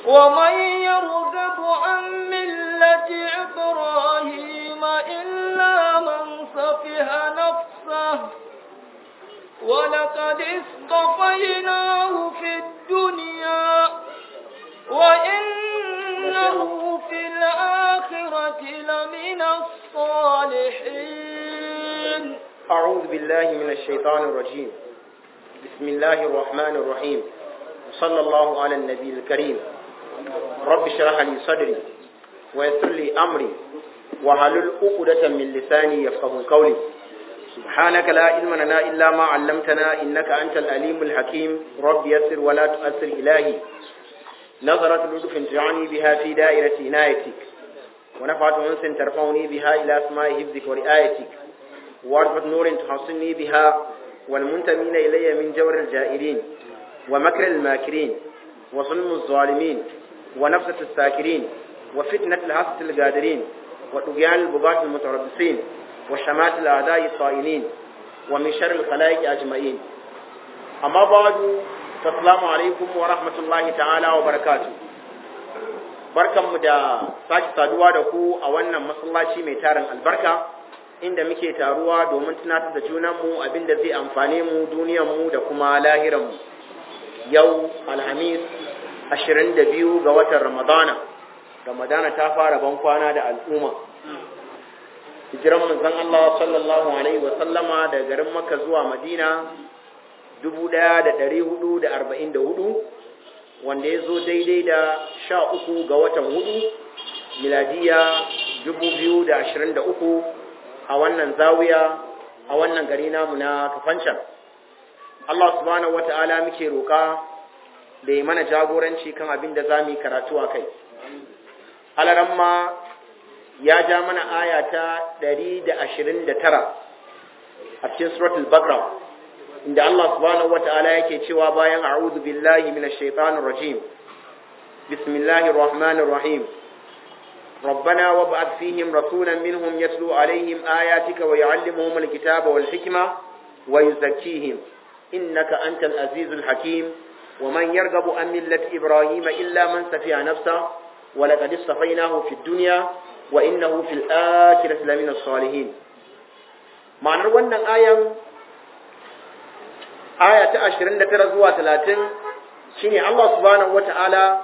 ومن يرغب عن ملة إبراهيم إلا من سفه نفسه ولقد اصطفيناه في الدنيا وإنه في الآخرة لمن الصالحين أعوذ بالله من الشيطان الرجيم بسم الله الرحمن الرحيم صلى الله على النبي الكريم رب اشرح لي صدري ويسر لي أمري وحلل عقدة من لساني يفقه قولي سبحانك لا علم لنا إلا ما علمتنا إنك أنت الأليم الحكيم رب يسر ولا تؤثر إلهي نظرة لطف تجعلني بها في دائرة عنايتك ونفعت أنس ترفعني بها إلى أسماء حفظك ورعايتك وعرفة نور تحصني بها والمنتمين إلي من جور الجائرين ومكر الماكرين وظلم الظالمين ونفسة الساكرين وفتنة الحسة القادرين وطغيان البغاة المتربصين وشمات الأعداء الطائلين ومن شر الخلائق أجمعين أما بعد فالسلام عليكم ورحمة الله تعالى وبركاته barkanmu da sake saduwa da ku a wannan masallaci mai tarin albarka inda muke taruwa domin tunatar da junanmu abinda zai amfane mu duniyanmu da kuma lahiranmu yau alhamis 22 ga watan ramadana ramadana ta fara ban kwana da al'umma hijiran manzon Allah sallallahu alaihi wa sallama daga garin Makka zuwa Madina 1444 wanda ya zo daidai da 13 ga watan hudu miladiya 2023 a wannan zawiya a wannan gari namu na kafancan Allah subhanahu wata'ala muke roƙa da ya mana jagoranci kan abin da za mu yi karatu a kai alaramma ya ja mana aya ta 129 a cikin suratul bakra inda Allah subhanahu wata'ala yake cewa bayan a'udhu billahi minash shaitanir rajim bismillahir rahmanir rahim ربنا وابعث فيهم رسولا منهم يتلو عليهم آياتك ويعلمهم الكتاب والحكمة ويزكيهم إنك أنت العزيز الحكيم ومن يرغب عن ملة إبراهيم إلا من سفيع نفسه ولقد اصطفيناه في الدنيا وإنه في الآخرة لمن الصالحين معنى wannan ayan aya ta 29 zuwa 30 shine Allah subhanahu wataala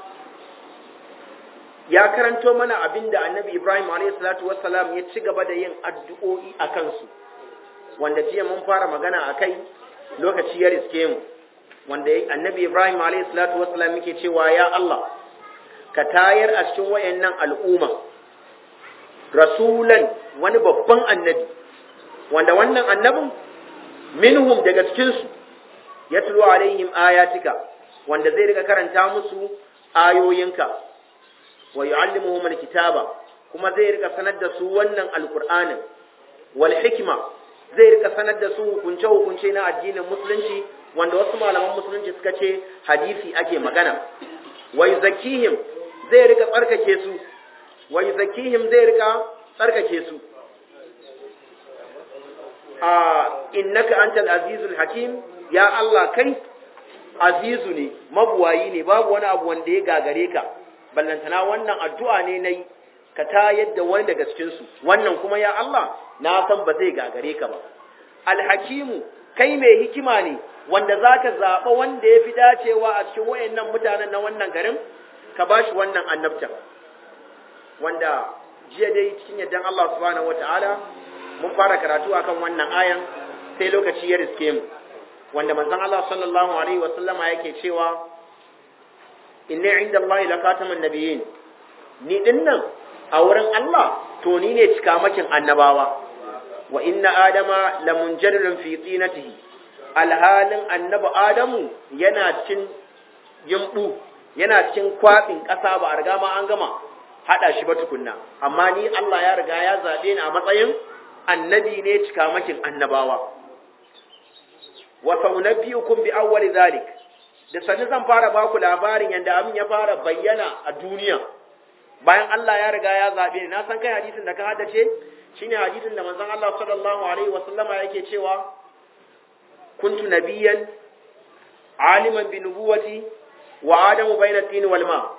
ya karanto mana abinda Annabi Ibrahim alayhi salatu wassalam ya ci gaba da yin addu'o'i a kansu wanda jiya mun fara magana akai lokaci ya riske mu wanda Annabi Ibrahim alayhi salatu wassalam yake cewa ya Allah ka tayar a cikin wayannan al'umma rasulan wani babban annabi wanda wannan annabin minhum daga cikinsu ya tulo alaihim ayatika wanda zai rika karanta musu ayoyinka wa yu'allimuhum alkitaba kuma zai rika sanar da su wannan alqur'anin wal hikma zai rika sanar da su hukunce hukunce na addinin musulunci wanda wasu malaman musulunci suka ce hadisi ake magana wa yuzakkihim zai rika tsarkake su wa yuzakkihim zai rika tsarkake su a innaka antal azizul hakim ya Allah kai azizu ne mabuwayi ne babu wani abu wanda ya gagare ka ballantana wannan addu'a ne nayi ka ta yadda wani daga cikin su wannan kuma ya Allah na san ba zai gagare ka ba alhakimu kai mai hikima ne wanda zaka zaba wanda ya fi dacewa a cikin wayannan mutanen na wannan garin ka bashi wannan annabta wanda jiya dai cikin yaddan Allah subhanahu wataala mun fara karatu akan wannan ayan sai lokaci ya riske mu wanda manzon Allah sallallahu alaihi wa sallama yake cewa inni inda Allah la khatamun nabiyyin ni dinnan a wurin Allah to ni ne cikamakin annabawa wa inna adama la munjarirun fi tinatihi alhalin annabi adamu yana cin yimbu yana cin kwabin ƙasa ba a riga ma an gama hada shi ba tukunna amma ni Allah ya riga ya zabe ni a matsayin annabi ne cikamakin annabawa wa saunabiyukum bi awwali zalik da sani zan fara baku labarin yanda abin ya fara bayyana a duniya bayan Allah ya riga ya zabe ni na san kai hadisin da ka haddace shine hadisin da manzon Allah sallallahu alaihi wa sallama yake cewa kuntu nabiyyan aliman bi nubuwati wa adamu bayna tin wal ma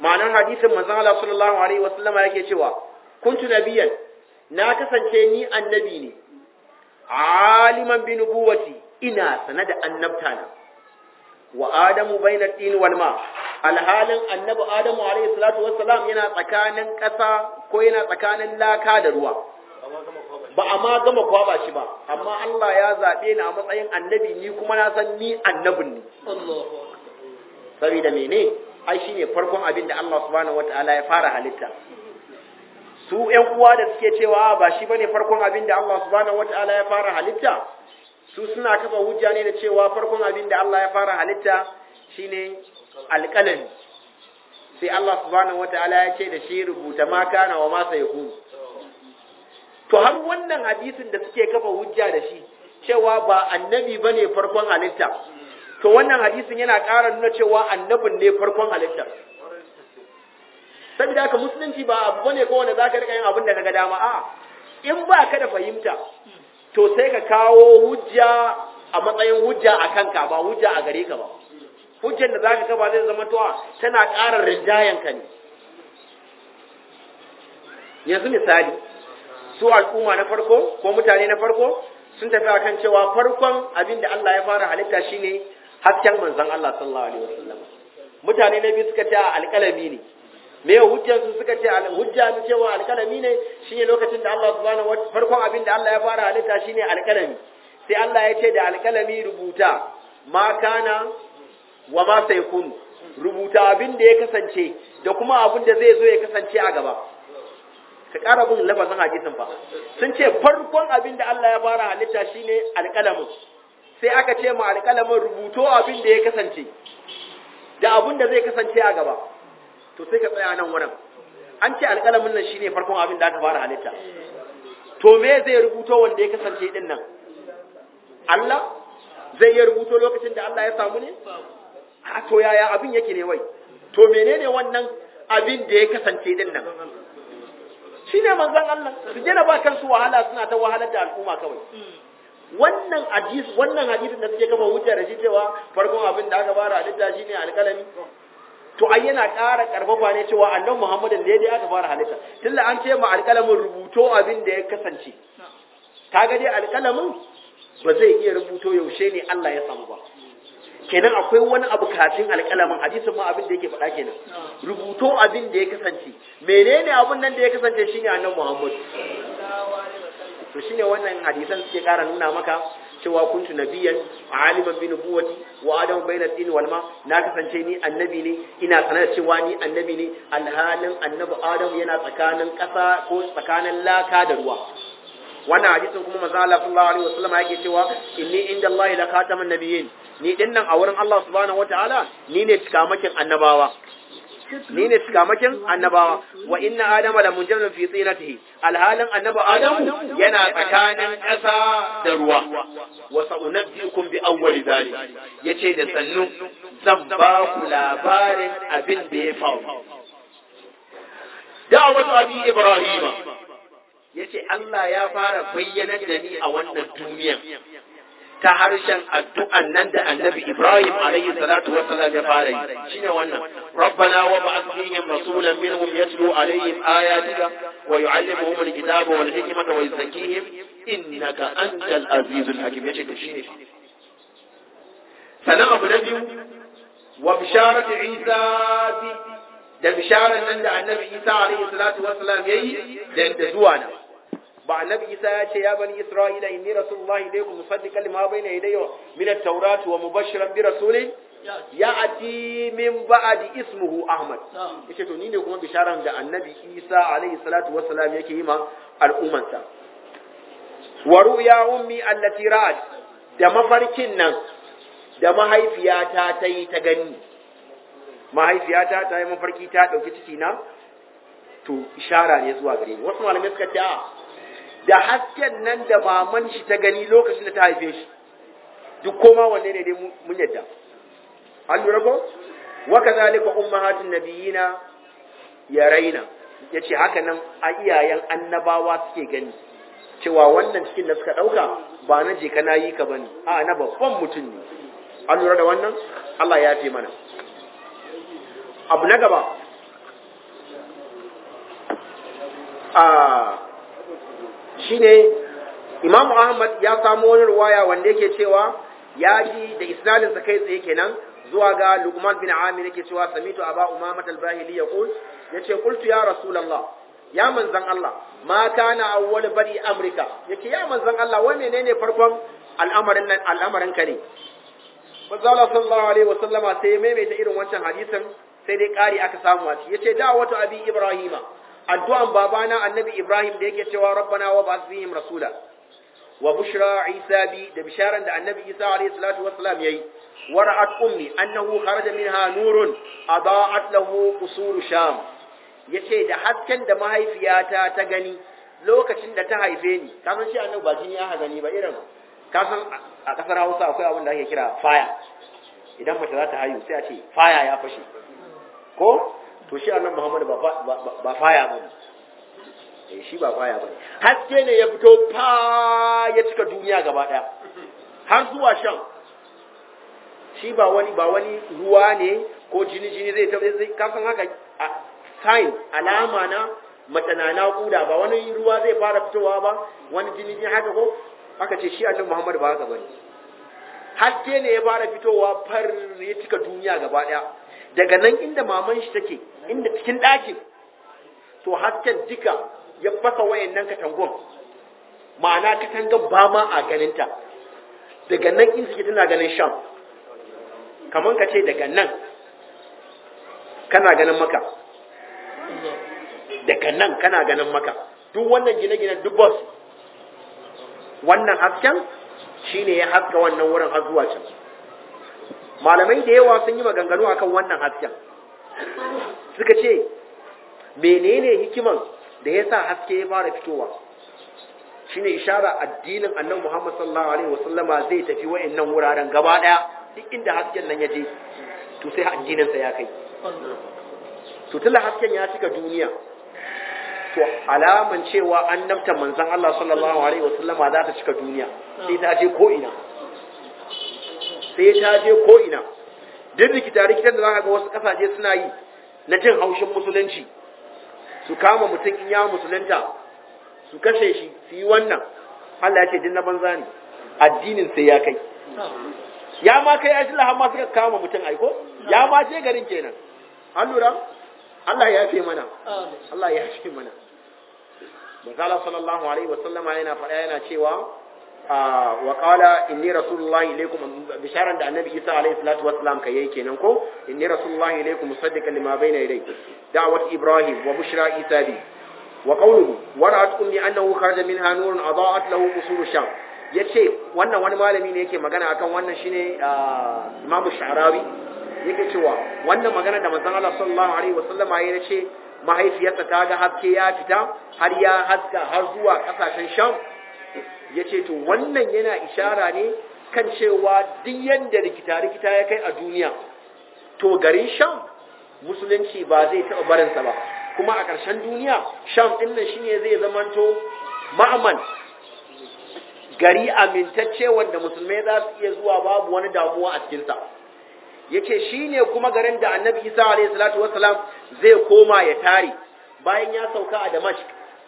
ma'anar hadisin manzon Allah sallallahu alaihi wasallama yake cewa kuntu nabiyan na kasance ni annabi ne aliman bi nubuwati ina sana da annabta na wa adamu baina tin wal ma alhalin annabi adamu alaihi salatu wassalam yana tsakanin ƙasa ko yana tsakanin laka da ruwa ba a ma gama kwaba shi ba amma Allah ya zaɓe ni a matsayin annabi ni kuma na san ni annabin ne saboda mene ai shine farkon abin da Allah subhanahu wataala ya fara halitta su ƴan uwa da suke cewa ba shi bane farkon abin da Allah subhanahu wataala ya fara halitta su suna kafa hujja ne da cewa farkon abin da Allah ya fara halitta shine alƙalami sai Allah subhanahu wataala ya ce da shi rubuta ma kana wa ma sayakun to har wannan hadisin da suke kafa hujja da shi cewa ba annabi bane farkon halitta to wannan hadisin yana ƙara nuna cewa annabin ne farkon halitta saboda haka musulunci ba abu bane ko wanda zaka rika yin abin da kaga dama a in ba ka da fahimta to sai ka kawo hujja a matsayin hujja a kanka ba hujja a gare ka ba hujjar da zaka kafa zai zama towa tana ƙara rinjayen ka ne yanzu misali su al'umma na farko ko mutane na farko sun tafi akan cewa farkon abin da Allah ya fara halitta shine hasken manzon Allah sallallahu alaihi wasallam mutane na biyu suka ce alƙalami ne me hujjar su suka ce hujja ne cewa alƙalami ne shine lokacin da Allah subhanahu wa farkon abin da Allah ya fara halitta shine alƙalami sai Allah ya ce da alƙalami rubuta ma kana wa ma sayakun rubuta abin da ya kasance da kuma abin da zai zo ya kasance a gaba ka ƙara bin lafazin hadisin fa sun ce farkon abin da Allah ya fara halitta shine alƙalamin sai aka ce ma alƙalamin rubuto abin da ya kasance da abin da zai kasance a gaba to sai ka tsaya nan wurin an ce alƙalamin nan shine farkon abin da aka fara halitta to me zai rubuto wanda ya kasance din nan Allah zai iya rubuto lokacin da Allah ya samu ne a to yaya abin yake ne wai to menene wannan abin da ya kasance din nan shine manzon Allah su jena ba kansu wahala suna ta wahalar da al'umma kawai wannan hadis wannan hadisin da suke kafa hujja da shi cewa farkon abin da aka fara halitta shine alƙalami to ai yana ƙara karfafa ne cewa annabi Muhammadin da dai aka fara halitta tunda an ce ma alƙalamin rubuto abin da ya kasance kaga dai alƙalamin ba zai iya rubuto yaushe ne Allah ya samu ba kenan akwai wani abu kafin alƙalamin hadisin ma abin da yake faɗa kenan rubuto abin da ya kasance menene abin nan da ya kasance shine annabi Muhammad to shine wannan hadisan suke ƙara nuna maka cewa kuntu nabiyan aliman bi nubuwati wa adam bayna tin wal ma na kasance ni annabi ne ina sanar da cewa ni annabi ne alhalin annabi adam yana tsakanin ƙasa ko tsakanin laka da ruwa wannan hadisin kuma manzo Allah sallallahu alaihi wasallam yake cewa inni inda Allah la khataman nabiyyin ni dinnan a wurin Allah subhanahu wataala ni ne cikamakin annabawa ni ne cikamakin annabawa wa inna adama la munjamin fi tsinatihi alhalin annaba adamu yana tsakanin ƙasa da ruwa wa sa'unabbiukum bi awwali dhalik yace da sannu zan ba ku labarin abin da ya faru da'watu abi ibrahima yace Allah ya fara bayyana da ni a wannan duniyan ta harshen addu'an nan da annabi Ibrahim alayhi salatu wa salam ya fara yi shine wannan rabbana wa ba'ath fihim rasulan minhum yatlu alayhim ayatika wa yu'allimuhum alkitaba wal hikmata wa yuzakkihim innaka antal azizul hakim yace da shine sanan abu na biyu wa bisharatu Isa bi da bisharar nan da annabi Isa alayhi salatu wa salam yayi da zuwa na ba annabi isa ya ce ya bani isra'ila inni rasulullahi ilaykum musaddiqan lima bayna yadayya min at-taurati wa mubashiran bi rasulin ya'ti min ba'di ismuhu ahmad yace to ni ne kuma bisharan da annabi isa alayhi salatu wassalam yake yi ma al'ummansa wa ru'ya ummi allati ra'at da mafarkin nan da mahaifiyata ta yi ta gani mahaifiyata ta yi mafarki ta dauki ciki na to ishara ne zuwa gare ni wasu malamai suka ce a da hasken nan da maman shi ta gani lokacin da ta haife shi duk koma wanne ne dai mun yadda an lura ko wa kadhalika ummahatun nabiyina yaraina yace haka nan a iyayen annabawa suke gani cewa wannan cikin da suka dauka ba na je kana yi ka bane a na babban mutum ne an lura da wannan Allah ya fi mana abu na gaba a shine Imam Ahmad ya samu wani ruwaya wanda yake cewa ya ji da isnadin sa kai tsaye kenan zuwa ga Luqman bin Amir yake cewa samitu Aba Umamah al-Bahili yaqul yace qultu ya Rasulullah ya manzan Allah ma kana awwal bari Amurka yace ya manzan Allah wai menene farkon al'amarin nan al'amarin ka ne manzo Allah sallallahu alaihi wasallama sai ya maimaita irin wancan hadisin sai dai ƙari aka samu a ciki yace da'watu abi ibrahima addu'an babana annabi ibrahim da yake cewa rabbana wa ba'ath fihim rasula wa bushra isa bi da bisharan da annabi isa alaihi salatu wassalam yayi wara'at ummi annahu kharaja minha nurun adaa'at lahu qusur sham yace da hasken da mahaifiyata ta gani lokacin da ta haife ni kasan shi annabi ba jini ya gani ba irin kasan a kasar Hausa akwai abin da ake kira fire idan mace za ta haihu sai a ce fire ya fashe ko to shi annabi Muhammad ba ba fire bane eh shi ba fire bane haske ne ya fito fa ya cika duniya gaba daya har zuwa shan shi ba wani ba wani ruwa ne ko jini jini zai ta zai kasan haka sign alama na mace na naƙuda ba wani ruwa zai fara fitowa ba wani jini jini haka ko aka ce shi annabi Muhammad ba haka bane haske ne ya fara fitowa far ya cika duniya gaba daya daga nan inda maman shi take inda cikin ɗakin to hasken duka ya fasa wayannan katangon ma'ana katangan ba ma a ganinta daga nan in suke tana ganin sham kamar ka ce daga nan kana ganin maka daga nan kana ganin maka duk wannan gine-ginen duk boss wannan hasken shine ya haska wannan wurin har zuwa can malamai da yawa sun yi maganganu akan wannan hasken suka ce menene hikiman da ya sa haske ya fara fitowa shine ishara addinin annabi Muhammad sallallahu alaihi wasallama zai tafi wayannan wuraren gaba daya duk inda hasken nan ya je to sai addinin sa ya kai to tunda hasken ya cika duniya to alaman cewa annabta manzon Allah sallallahu alaihi wasallama za ta cika duniya sai ta je ko ina sai ta je ko ina duk rikita rikitan da zaka ga wasu kasashe suna yi na jin haushin musulunci su kama mutum in ya musulunta su kashe shi su yi wannan Allah ya ce din na banza ne addinin sai ya kai ya ma kai ajila har ma suka kama mutum aiko ya ma je garin kenan an lura Allah ya yafe mana Allah ya yafe mana Manzala sallallahu alaihi wa sallama yana faɗa yana cewa wa qala inni rasulullahi ilaykum bisharan da annabi Isa alaihi salatu wassalam kai yake kenan ko inni rasulullahi ilaykum musaddiqan lima bayna yadayhi da'wat ibrahim wa bushra isa bi wa qawluhu wara'at ummi annahu kharaja minha nurun adaa'at lahu qusur sham yace wannan wani malami ne yake magana akan wannan shine Imam Sha'rawi yake cewa wannan magana da manzon Allah sallallahu alaihi wasallama ya ce mahaifiyarsa ta ga haske ya fita har ya haska har zuwa kasashen Sham yace to wannan yana ishara ne kan cewa duk yanda rikita rikita ya kai a duniya to garin Sham musulunci ba zai taɓa barinsa ba kuma a ƙarshen duniya Sham ɗin nan shine zai zamanto ma'aman gari amintacce wanda musulmai za su iya zuwa babu wani damuwa a cikinsa yace shine kuma garin da annabi isa alayhi salatu wassalam zai koma ya tare bayan ya sauka a damashq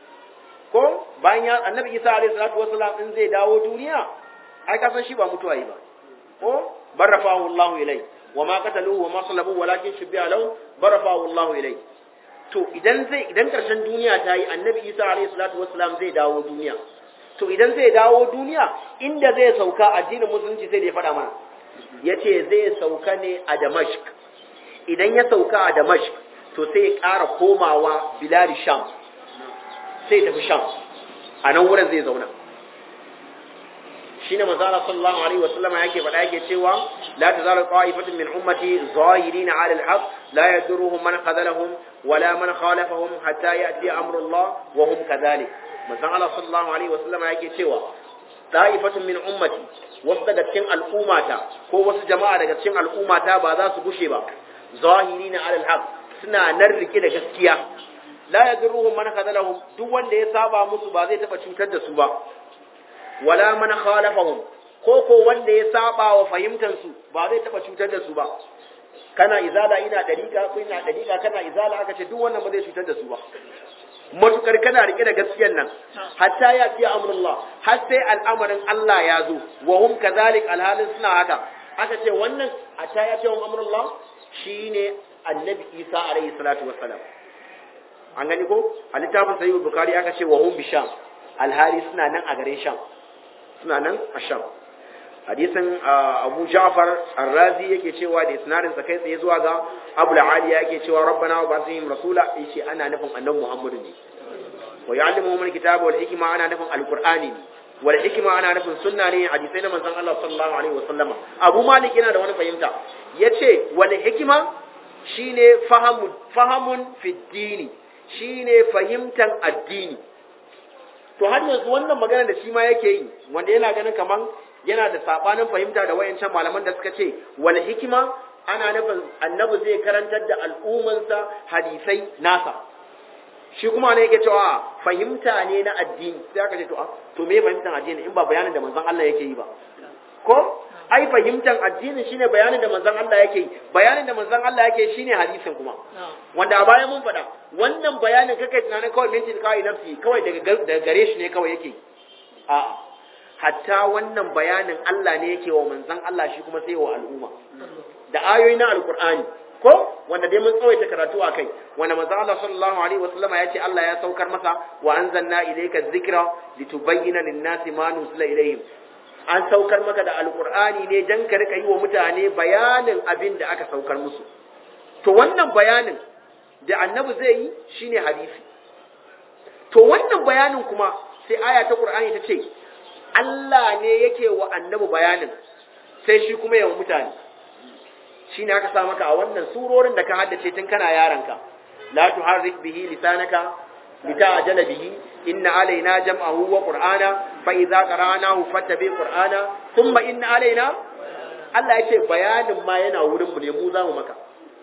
ko bayan ya annabi isa alayhi salatu wassalam in zai dawo duniya ai ka san shi ba mutuwa yi ba ko barafahu allah ilai wa ma qataluhu wa ma salabuhu walakin shubbiha lahu barafahu allah ilai to idan zai idan karshen duniya ta yi annabi isa alayhi salatu wassalam zai dawo duniya to idan zai dawo duniya inda zai sauka addinin musulunci sai da ya faɗa mana ya ce zai sauka ne a damashq idan ya sauka a damashq to sai ya ƙara komawa bilari sham sai tafi sham a nan wurin zai zauna shi ne mazala sallallahu alaihi wasallama yake faɗa yake cewa la tazalu qa'ifatun min ummati zahirina 'ala al-haq la yadurruhum man khadalahum wala man khalafahum hatta ya'ti amru Allah wa hum kadhalik manzon Allah sallallahu alaihi wasallama yake cewa ta'ifatun min ummati wasu daga cikin al'ummata ko wasu jama'a daga cikin al'ummata ba za su gushe ba zahiri na alal haq suna nan rike da gaskiya la yadruhum man khadalahum duk wanda ya saba musu ba zai taba cutar da su ba wala man khalafahum ko ko wanda ya saba wa fahimtar su ba zai taba cutar da su ba kana izala ina dariqa ko ina dariqa kana izala aka ce duk wannan ba zai cutar da su ba matukar kana rike da gaskiyar nan hatta ya fi amrullah har sai al'amarin Allah ya zo wa hum kadhalik alhalin suna haka aka ce wannan hatta ya fi amrullah shine annabi Isa alaihi salatu wassalam an gani ko a littafin sahih bukhari aka ce wa hum bisham alhali suna nan a garin sham suna nan a sham hadisin abu ja'far ar-razi yake cewa da isnadin sa kai tsaye zuwa ga abu aliya yake cewa rabbana wa basihim rasula yace ana nufin annabi muhammadu ne wa ya'lamu min kitaba wal hikma ana nufin alqur'ani ne wal hikma ana nufin sunna ne hadisai na manzon Allah sallallahu alaihi wasallam abu malik yana da wani fahimta yace wal hikma shine fahamun fahamun fi dini shine fahimtan addini to har yanzu wannan magana da shi ma yake yi wanda yana ganin kaman yana da sabanin fahimta da wayancan malaman da suka ce wal hikima ana nufin annabi zai karantar da al'ummansa hadisai nasa shi kuma ne yake cewa fahimta ne na addini sai aka ce to a to me fahimtar addini in ba bayanin da manzon Allah yake yi ba ko ai fahimtar addini shine bayanin da manzon Allah yake yi bayanin da manzon Allah yake shine hadisin kuma wanda a baya mun faɗa wannan bayanin kake tunanin kawai mintin kawai nafsi kawai daga gare shi ne kawai yake a'a hatta wannan bayanin Allah ne yake wa manzon Allah shi kuma sai wa al'umma da ayoyi na alqur'ani ko wanda dai mun tsawaita karatu a kai wanda manzon Allah sallallahu alaihi wasallam ya ce Allah ya saukar masa wa anzalna ilayka dhikra litubayyana lin-nasi ma nuzila ilayhim an saukar maka da alqur'ani ne dan ka rika yi wa mutane bayanin abin da aka saukar musu to wannan bayanin da annabi zai yi shine hadisi to wannan bayanin kuma sai aya ta qur'ani ta ce Allah ne yake wa annabi bayanin sai shi kuma yawan mutane shi ne aka sa maka a wannan surorin da ka haddace tun kana yaranka la tuharrik bihi lisanaka lita'jala bihi inna alaina jam'ahu wa qur'ana fa idza qara'nahu fattabi qur'ana thumma inna alaina Allah yace bayanin ma yana wurin mu ne mu zamu maka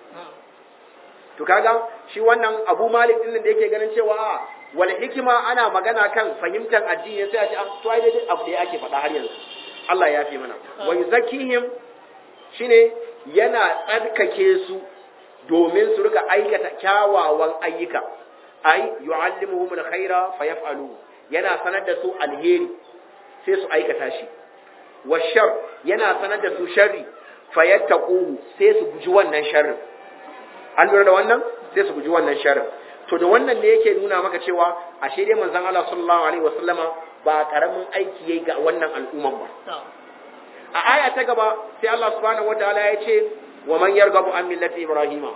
to kaga shi wannan Abu Malik din da yake ganin cewa wal hikima ana magana kan fahimtar addini sai a ce to ai dai abu da ake faɗa har yanzu Allah ya fi mana wa yuzakkihim shine yana tsarkake su domin su rika aikata kyawawan ayyuka ai yu'allimuhum alkhaira fayaf'alu yana sanar da su alheri sai su aikata shi washar yana sanar da su sharri fayattaquhu sai su guji wannan sharrin an lura da wannan sai su guji wannan sharrin to da wannan ne yake nuna maka cewa ashe dai manzon Allah sallallahu alaihi wasallama ba karamin aiki yayi ga wannan al'umman ba a aya ta gaba sai Allah subhanahu wataala ya ce wa man yarghabu an millati ibrahima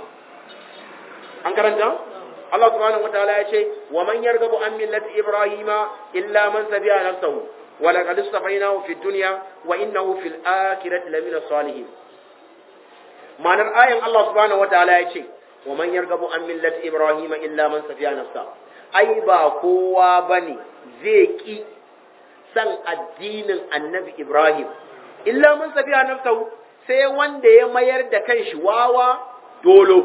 an karanta Allah subhanahu wataala ya ce wa man yarghabu an millati ibrahima illa man sabi'a nafsahu wa laqad istafainahu fid dunya wa innahu fil akhirati lamina salihin ma'anar ayan Allah subhanahu wataala ya ce wa man yargabu an millati ibrahim illa man safiya nafsa ai ba kowa bane zai ki san addinin annabi ibrahim illa man safiya nafsa sai wanda ya mayar da kanshi wawa dolo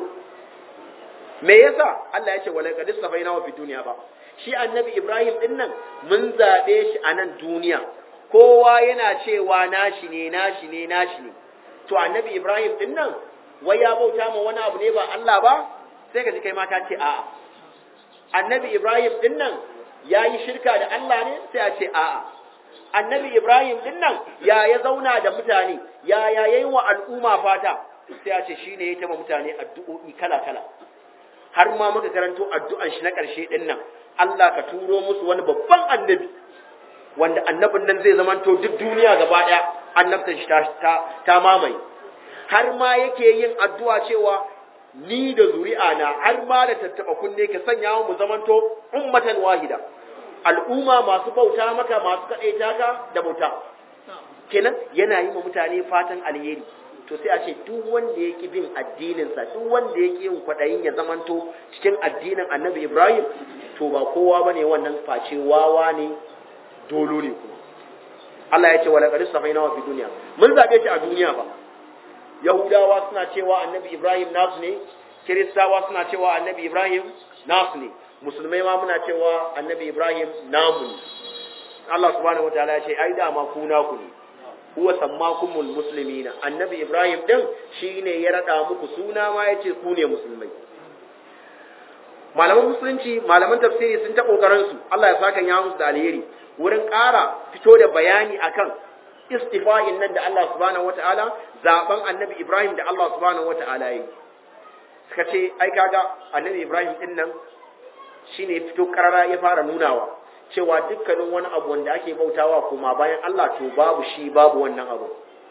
me yasa Allah ya ce wala qad safaina wa fi dunya ba shi annabi ibrahim din nan mun zabe shi a nan duniya kowa yana cewa nashi ne nashi ne nashi ne to annabi ibrahim din nan wai ya bauta ma wani abu ne ba Allah ba sai ka ji kai ma ka ce a'a annabi Ibrahim din nan ya yi shirka da Allah ne sai a ce a'a annabi Ibrahim din nan ya ya zauna da mutane ya ya yayi wa al'umma fata sai a ce shine ya taba mutane addu'o'i kala kala har ma muka karanto addu'an shi na karshe din nan Allah ka turo musu wani babban annabi wanda annabin nan zai zamanto duk duniya gaba daya annabtan shi ta ta mamaye har ma yake yin addu'a cewa ni da zuri'a na har ma da tattaba kunne ka sanya mu zamanto ummatan wahida al'umma masu bauta maka masu kaɗaita ka da bauta kenan yana yi wa mutane fatan alheri to sai a ce duk wanda yake bin addininsa duk wanda yake yin kwaɗayin ya zamanto cikin addinin annabi ibrahim to ba kowa ba ne wannan face wawa ne dolo ne kuma Allah ya ce wala qad safaina wa fi duniya mun zabe shi a duniya ba Yahudawa suna cewa annabi Ibrahim nasu ne, Kiristawa suna cewa annabi Ibrahim nasu ne, Musulmai ma muna cewa annabi Ibrahim namu ne. Allah subhanahu wa ta'ala ya ce, ai dama ku naku ne, huwa sammakumul muslimina annabi Ibrahim din shine ya rada muku suna ma yace ku ne musulmai. malaman musulunci malaman tafsiri sun ta kokarin su Allah ya saka ya musu da alheri wurin ƙara fito da bayani akan istifa'in nan da Allah subhanahu wata'ala zaben annabi Ibrahim da Allah subhanahu wata'ala yi suka ce ai kaga annabi Ibrahim din nan shine ya fito karara ya fara nunawa cewa dukkanin wani abu wanda ake bautawa kuma bayan Allah to babu shi babu wannan abu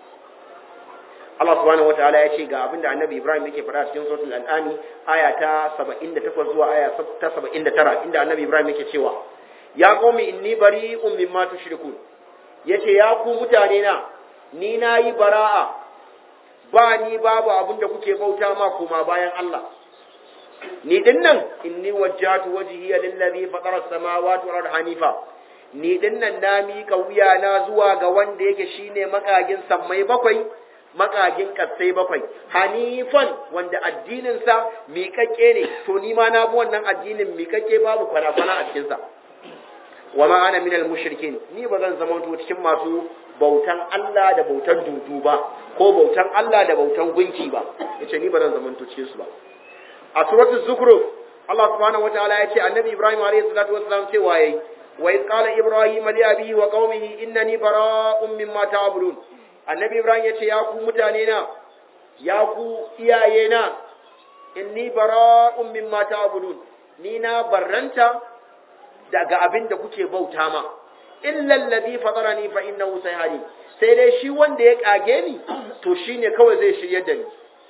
Allah subhanahu wataala ya ce ga abinda annabi Ibrahim yake faɗa cikin suratul an'am aya ta 78 zuwa aya ta 79 inda annabi Ibrahim yake cewa ya qaumi inni bari'un mimma tushrikun yace ya ku mutane na ni nayi bara'a ba ni babu abinda kuke bauta ma kuma bayan Allah ni dinnan inni wajjatu wajhiya lillazi fatara as-samawati wal ardi hanifa ni dinnan na mika wuya na zuwa ga wanda yake shine makagin sammai bakwai makagin kasai bakwai hanifan wanda addinin sa miƙaƙƙe ne to ni ma na bi wannan addinin miƙaƙƙe babu kwana-kwana a cikin sa wa ma ana minal mushrikin ni ba zan zama to cikin masu bautan Allah da bautan dudu ba ko bautan Allah da bautan gunki ba yace ni ba zan zama to cikin su ba a suratul zukhruf Allah subhanahu wataala ya ce annabi Ibrahim alayhi salatu wassalam cewa yayi wa iz qala ibrahim li abihi wa qaumihi innani bara'un mimma ta'budun annabi Ibrahim ya ce ya ku mutane na ya ku iyaye na inni bara'un mimma ta'budun ni na barranta daga abin da kuke bauta ma illa alladhi fatarani fa innahu sayhadi sai dai shi wanda ya kage ni to shine kawai zai shiryar da ni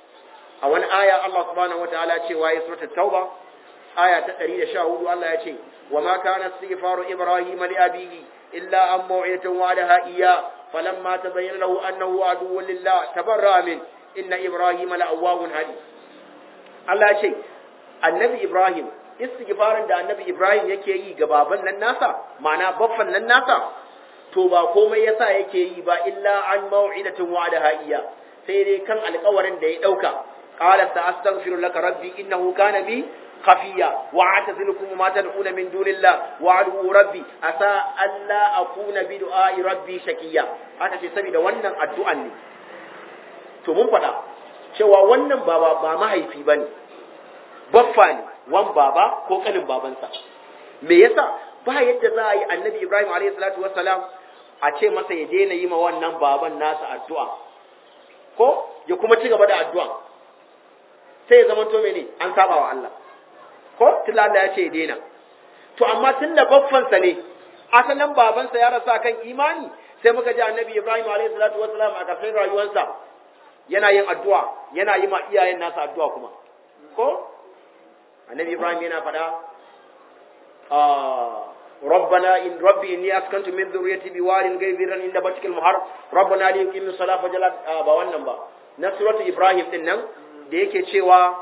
a wani aya Allah subhanahu wataala cewa ya sura tauba aya ta 114 Allah ya ce wa ma kana istighfaru ibrahim li abihi illa an maw'idatin wa'adaha iyya falamma tabayyana lahu annahu aduwwun lillah tabarra min inna ibrahim la'awwahun halim Allah ya ce annabi ibrahim istighfarin da annabi ibrahim yake yi ga baban nan nasa ma'ana baffan nan nasa to ba komai yasa yake yi ba illa an maw'idatin wa'adaha iyya sai dai kan alƙawarin da ya dauka قال سأستغفر لك ربي إنه كان بي خفيا وأعتزلكم ما تدعون من دون الله وأدعو ربي أسى ألا أكون بدعاء ربي شكيا haka ce saboda wannan addu'an ne to mun faɗa cewa wannan baba ba mahaifi bane baffa ne wan baba ko kanin babansa me yasa ba yadda za a yi annabi Ibrahim alayhi salatu wassalam a ce masa ya daina yi ma wannan baban nasa addu'a ko ya kuma ci gaba da addu'a sai ya zama to mene an saba wa Allah ko tilla Allah ya ce ya daina to amma tunda baffansa ne asalin babansa ya rasa kan imani sai muka ji annabi Ibrahim alayhi salatu wassalam a kafin rayuwarsa yana yin addu'a yana yi ma iyayen nasa addu'a kuma ko annabi Ibrahim yana faɗa ربنا إن ربي إني أسكنت من ذريتي بوار غير ذي عند بيتك المحرم ربنا ليقيموا الصلاة فجل ba wannan ba na suratu Ibrahim din nan da yake cewa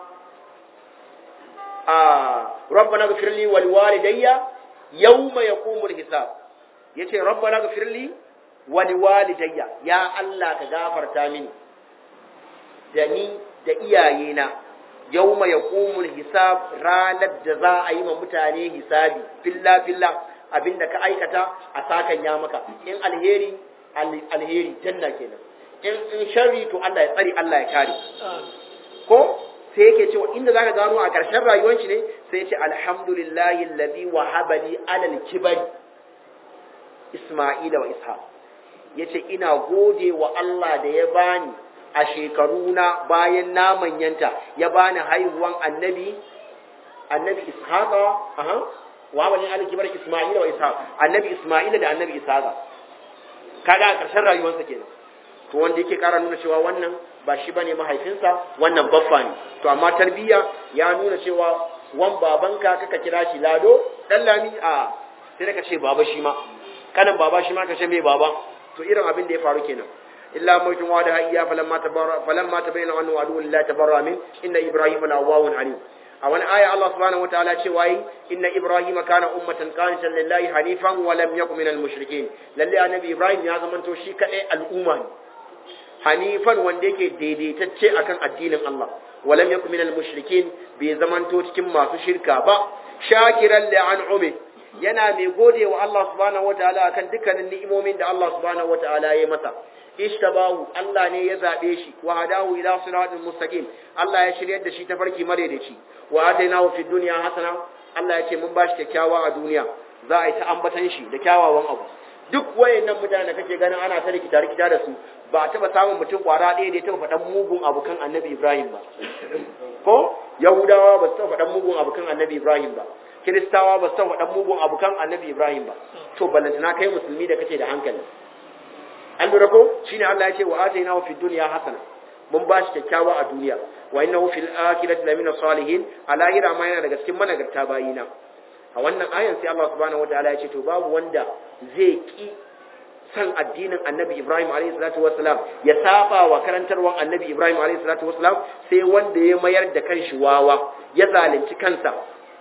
a rabbana ghfir li wal walidayya yawma yaqumul hisab yace rabbana ghfir li wal walidayya ya Allah ka gafarta mini da ni da iyayena yawma yaqumul hisab ranar da za a yi ma mutane hisabi filla filla abinda ka aikata a sakan ya maka in alheri alheri janna kenan in in sharri to Allah ya tsari Allah ya kare ko sai yake cewa inda zaka gano a ƙarshen rayuwar shi ne sai yace alhamdulillahi alladhi wahaba li alal kibari isma'ila wa ishaq yace ina gode wa Allah da ya bani a shekaruna bayan na manyanta ya bani haihuwan annabi annabi ishaqa aha wa bani alal kibari isma'ila wa ishaq annabi isma'ila da annabi ishaqa kaga a ƙarshen rayuwarsa kenan to wanda yake ƙara nuna cewa wannan ba shi bane mahaifinsa wannan baffa ne to amma tarbiyya ya nuna cewa wan babanka kaka kira shi lado dan lami a sai ka ce baba shi ma kanan baba shi ma ka ce mai baba to irin abin da ya faru kenan illa mutun wa da hayya falamma tabarra falamma tabayyana annahu adu lillahi tabarra min inna ibrahima lawawun alim a wani aya Allah subhanahu wataala ce wayi inna ibrahima kana ummatan qanitan lillahi hanifan wa lam yakun minal mushrikeen lalle annabi ibrahim ya zamanto shi kadai al'umma ne hanifan wanda yake daidaitacce akan addinin Allah walam yakun minal mushrikin bai zamanto cikin masu shirka ba shakiran li an'umi yana mai gode wa Allah subhanahu wataala akan dukkanin ni'imomin da Allah subhanahu wataala ya masa ishtabahu Allah ne ya zabe shi wa hadahu ila siratal mustaqim Allah ya shiryar da shi ta farki madaidaici wa atainahu fid dunya hasana Allah ya ce mun bashi kyakkyawa a duniya za a yi ta ambatan shi da kyawawan abu duk wayannan mutanen da kake ganin ana ta rikita rikita da su ba a taba samun mutum kwara ɗaya da ya taba faɗan mugun abukan annabi Ibrahim ba ko Yahudawa ba su taba faɗan mugun abukan annabi Ibrahim ba Kiristawa ba su taba faɗan mugun abukan annabi Ibrahim ba to ballantana kai musulmi da kake da hankali an lura ko shine Allah ya ce wa atainahu fid dunya hasana mun ba shi kyakkyawa a duniya wa innahu fil akhirati lamina salihin a lahira ma yana daga cikin managarta bayina a wannan ayan sai Allah subhanahu wataala ya ce to babu wanda zai ki san addinin Annabi Ibrahim alayhi salatu wassalam ya saba wa karantarwan Annabi Ibrahim alayhi salatu wassalam sai wanda ya mayar da kanshi wawa ya zalunci kansa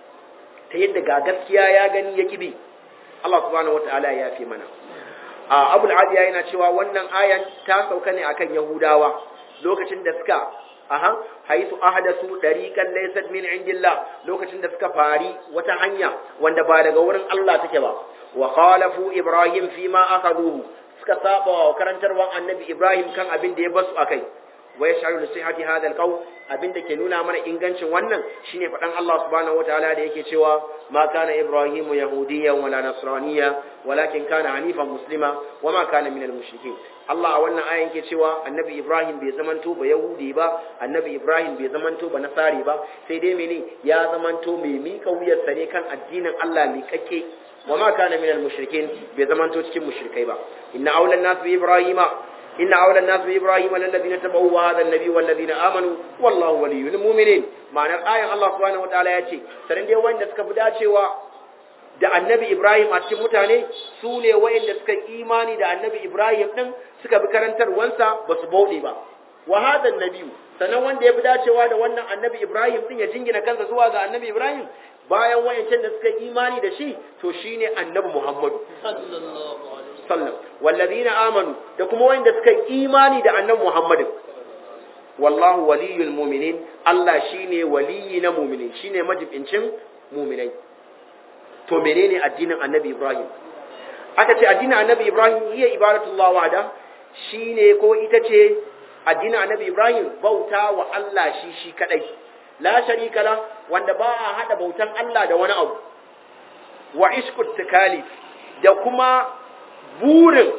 ta yadda ga gaskiya ya gani ya kibi Allah subhanahu wataala ya fi mana a Abul Adiya yana cewa wannan ayan ta sauka ne akan Yahudawa lokacin da suka aha haisu ahdasu dariqan laysat min indillah lokacin da suka fari wata hanya wanda ba daga wurin Allah take ba wa khalafu ibrahim fima akaduhu suka saba wa karantarwan annabi ibrahim kan abin da ya basu akai wa yash'alu sihhati hadha alqawl abin da ke nuna mana ingancin wannan shine fadan Allah subhanahu wataala da yake cewa ma kana ibrahimu yahudiyyan wala nasraniyya walakin kana hanifan muslima wama kana minal mushrikin Allah a wannan ayan ke cewa annabi Ibrahim bai zamanto ba Yahudi ba annabi Ibrahim bai zamanto ba Nasari ba sai dai mene ya zamanto mai mika wuyar ne kan addinin Allah mai kake wa ma kana minal mushrikin bai zamanto cikin mushrikai ba inna awlan nas bi ibrahima inna awlan nas bi ibrahima alladhina tabawu wa hadha an-nabi wal ladina amanu wallahu waliyyul mu'minin ma'anar ayan Allah subhanahu wataala ya ce sanin dai wanda suka fi dacewa da annabi Ibrahim a cikin mutane su ne wayanda suka imani da annabi Ibrahim din suka bi karantarwansa ba su bauɗe ba wa hadan nabiyu sannan wanda ya fi dacewa da wannan annabi Ibrahim din ya jingina kansa zuwa ga annabi Ibrahim bayan wayancan da suka imani da shi to shine annabi Muhammadu sallam wallazina amanu da kuma wayanda suka imani da annabi Muhammadu wallahu waliyul mu'minin Allah shine waliyi na mu'minin shine majibincin mu'minai to menene addinin annabi Ibrahim aka ce addinin annabi Ibrahim iya ibadatullah wahda shine ko ita ce addinin annabi Ibrahim bauta wa Allah shi shi kadai la sharika la wanda ba a hada bautan Allah da wani abu wa iskut takalif da kuma burin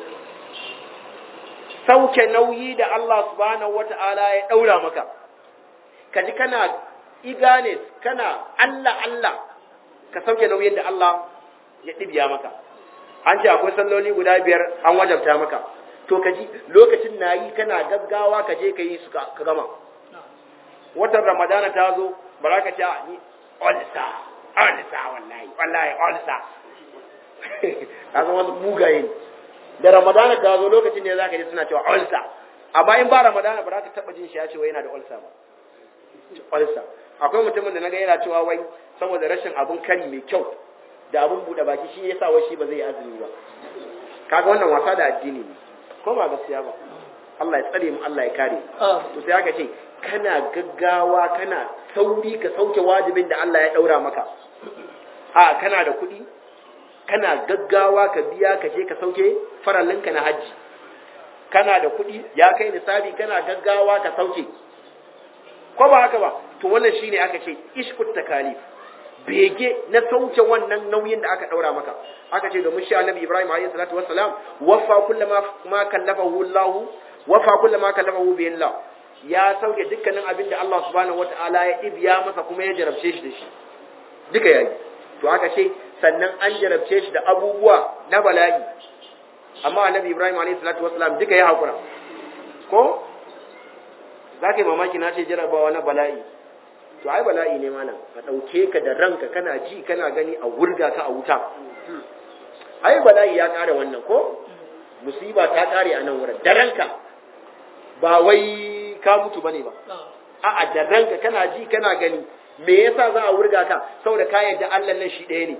sauke nauyi da Allah subhanahu wata'ala ya daura maka kaji kana igane kana Allah Allah ka sauke nauyin da Allah ya ɗibiya maka an ce akwai salloli guda biyar an wajabta maka to ka ji lokacin na yi kana gaggawa ka je ka yi su ka gama watan ramadana ta zo ba za ka ce ni olsa olsa wallahi wallahi olsa ka zama wasu mugaye da ramadana ta zo lokacin ne za ka ji suna cewa olsa amma in ba ramadana ba za ka taɓa jin shi ya ce wai yana da olsa ba olsa akwai mutumin da na ga yana cewa wai saboda rashin abun kari mai kyau da abun buɗe baki shi yasa wai shi ba zai azumi ba kaga wannan wasa da addini ne ko ba gaskiya ba Allah ya tsare mu Allah ya kare to sai aka ce kana gaggawa kana sauri ka sauke wajibin da Allah ya daura maka a kana da kuɗi kana gaggawa ka biya ka je ka sauke farallinka na hajji kana da kuɗi ya kai nisabi kana gaggawa ka sauke ko ba haka ba to wannan shine aka ce ishkut takalif bege na sauke wannan nauyin da aka daura maka aka ce domin shi annabi Ibrahim alayhi salatu wassalam wafa kullama ma kallafahu Allah wafa kullama kallafahu bi Allah ya sauke dukkanin abin da Allah subhanahu wataala ya ibiya masa kuma ya jarabce shi da shi duka yayi to aka ce sannan an jarabce shi da abubuwa na bala'i amma annabi Ibrahim alayhi salatu wassalam duka ya hakura ko za ka yi mamaki na ce jarabawa na bala'i to ai bala'i ne mana ka ɗauke ka da ranka kana ji kana gani a wurga ka a wuta ai bala'i ya ƙara wannan ko musiba ta ƙare a nan wurin da ranka ba wai ka mutu bane ba a'a da ranka kana ji kana gani me yasa za a wurga ka saboda ka yadda Allah nan shi ɗaya ne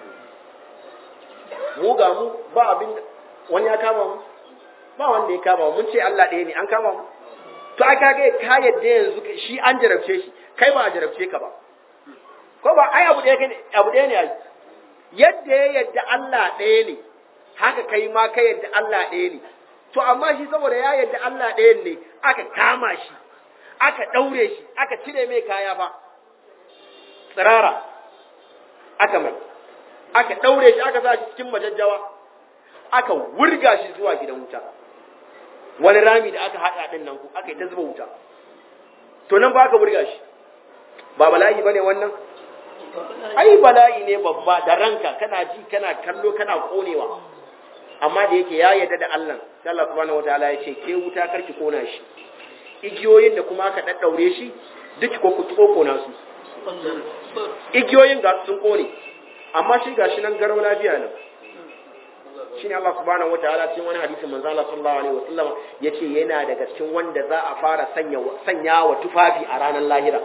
mu ga mu ba abin wani ya kama mu ba wanda ya kama mu mun ce Allah ɗaya ne an kama mu to aka ga ka yadda yanzu shi an jarabce shi kai ba a jarabce ka ba ko ba ai abu ɗaya ne abu ɗaya ne ai yadda ya yadda Allah ɗaya ne haka kai ma ka yadda Allah ɗaya ne to amma shi saboda ya yadda Allah ɗaya ne aka kama shi aka ɗaure shi aka cire mai kaya fa tsirara aka mai aka ɗaure shi aka sa shi cikin majajjawa aka wurga shi zuwa gidan wuta wani rami da aka haɗa ɗin nan aka yi ta zuba wuta to nan ba aka wurga shi ba bala'i ba ne wannan ai bala'i ne babba da ranka kana ji kana kallo kana konewa amma da yake ya yarda da Allah sai Allah subhanahu wataala ya ce ke wuta karki kona shi igiyoyin da kuma aka daddaure shi duk ko ku kona su igiyoyin ga sun kone amma shi gashi nan garau lafiya nan shine Allah subhanahu wataala cikin wani hadisin manzo Allah sallallahu alaihi wasallam yace yana daga cikin wanda za a fara sanya sanya wa tufafi a ranar lahira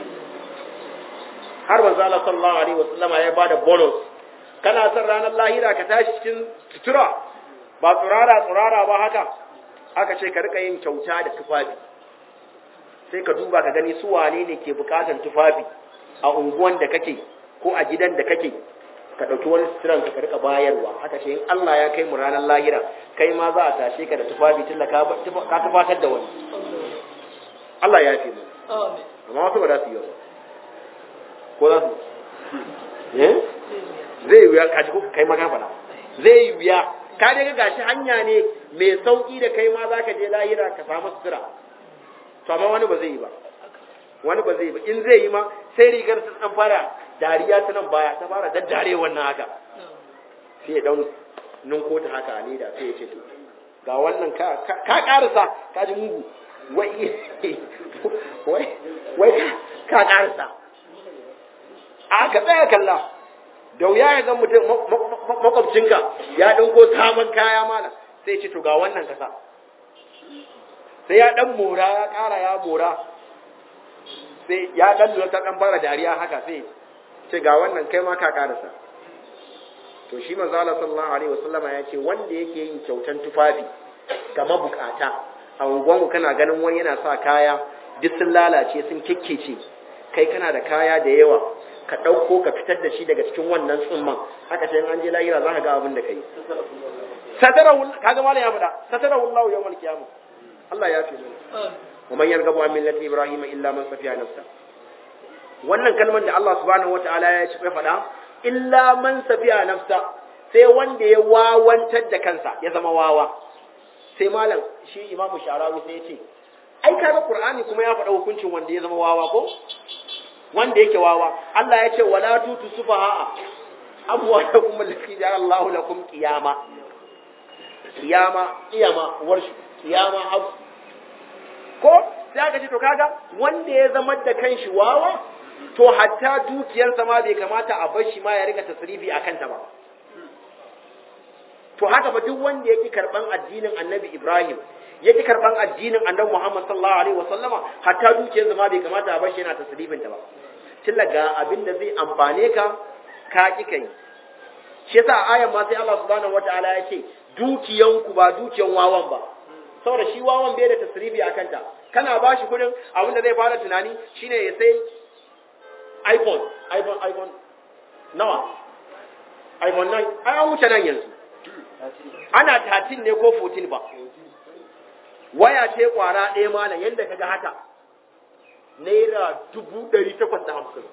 har manzo Allah sallallahu alaihi wasallam ya bada bonus kana son ranar lahira ka tashi cikin sutura ba tsurara tsurara ba haka aka ce ka rika yin kyauta da tufafi sai ka duba ka gani su wane ne ke bukatan tufafi a unguwan da kake ko a gidan da kake ka ɗauki wani suturan ka rika bayarwa haka ce in Allah ya kai mu ranar lahira kai ma za a tashe ka da tufafi tun da ka tufatar da wani Allah ya fi mu amma wasu ba za su yi ba ko za su eh zai yi wuya ka ji ko kai maka fada zai yi wuya ka dai ga gashi hanya ne mai sauki da kai ma za ka je lahira ka samu sutura to amma wani ba zai yi ba wani ba zai yi ba in zai yi ma sai rigar sun dan fara dariya ta nan baya ta fara daddare wannan haka sai ya dan ninko ta haka a leda sai ya ce to ga wannan ka ka karasa ka ji mugu wai wai wai ka karasa a ka tsaya kalla da wuya ya zan mutum makwabcinka ya ɗinko sabon kaya mana sai ce to ga wannan kasa sai ya ɗan mora ya ƙara ya mora sai ya ɗan lura ta ɗan fara dariya haka sai ce ga wannan kai ma ka ƙarasa to shi manzo Allah sallallahu alaihi wasallama ya ce wanda yake yin kyautan tufafi ga mabukata a unguwanku kana ganin wani yana sa kaya duk sun lalace sun kikkece kai kana da kaya da yawa ka ɗauko ka fitar da shi daga cikin wannan tsumman haka ce in an je lahira za ka ga abin da ka yi satarahu kaga malam ya faɗa satarahu Allah yawmal qiyamah Allah ya fi mana wa man yarghabu an millati ibrahim illa man safiya nafsa wannan kalmar da Allah subhanahu wataala ya ci faɗa illa man safiya nafsa sai wanda ya wawantar da kansa ya zama wawa sai malam shi imamu sharawi sai ya ce ai kaga qur'ani kuma ya faɗa hukuncin wanda ya zama wawa ko wanda yake wawa Allah ya ce wala tutu sufaha amwalakum allati ja'ala Allahu lakum qiyama qiyama qiyama warshu qiyama hab ko sai aka ce to kaga wanda ya zama da kanshi wawa to hatta dukiyarsa ma bai kamata a bar shi ma ya rika tasrifi akan ta ba to haka ba duk wanda yake karban addinin Annabi Ibrahim yake karban addinin Annabi Muhammad sallallahu alaihi wasallama hatta dukiyarsa ma bai kamata a bar shi yana tasrifin ta ba tilla ga abin da zai amfane ka ka ki kai shi yasa ayan ma sai Allah subhanahu wataala ya ce dukiyanku ba dukiyan wawan ba saboda shi wawan bai da tasrifi akan ta kana ba shi kudin abin da zai fara tunani shine ya sai iPhone iPhone iPhone nawa iPhone 9 ai an wuce nan yanzu ana 13 ne ko 14 ba waya ce kwara ɗaya malam yadda ka ga haka naira dubu ɗari takwas da hamsin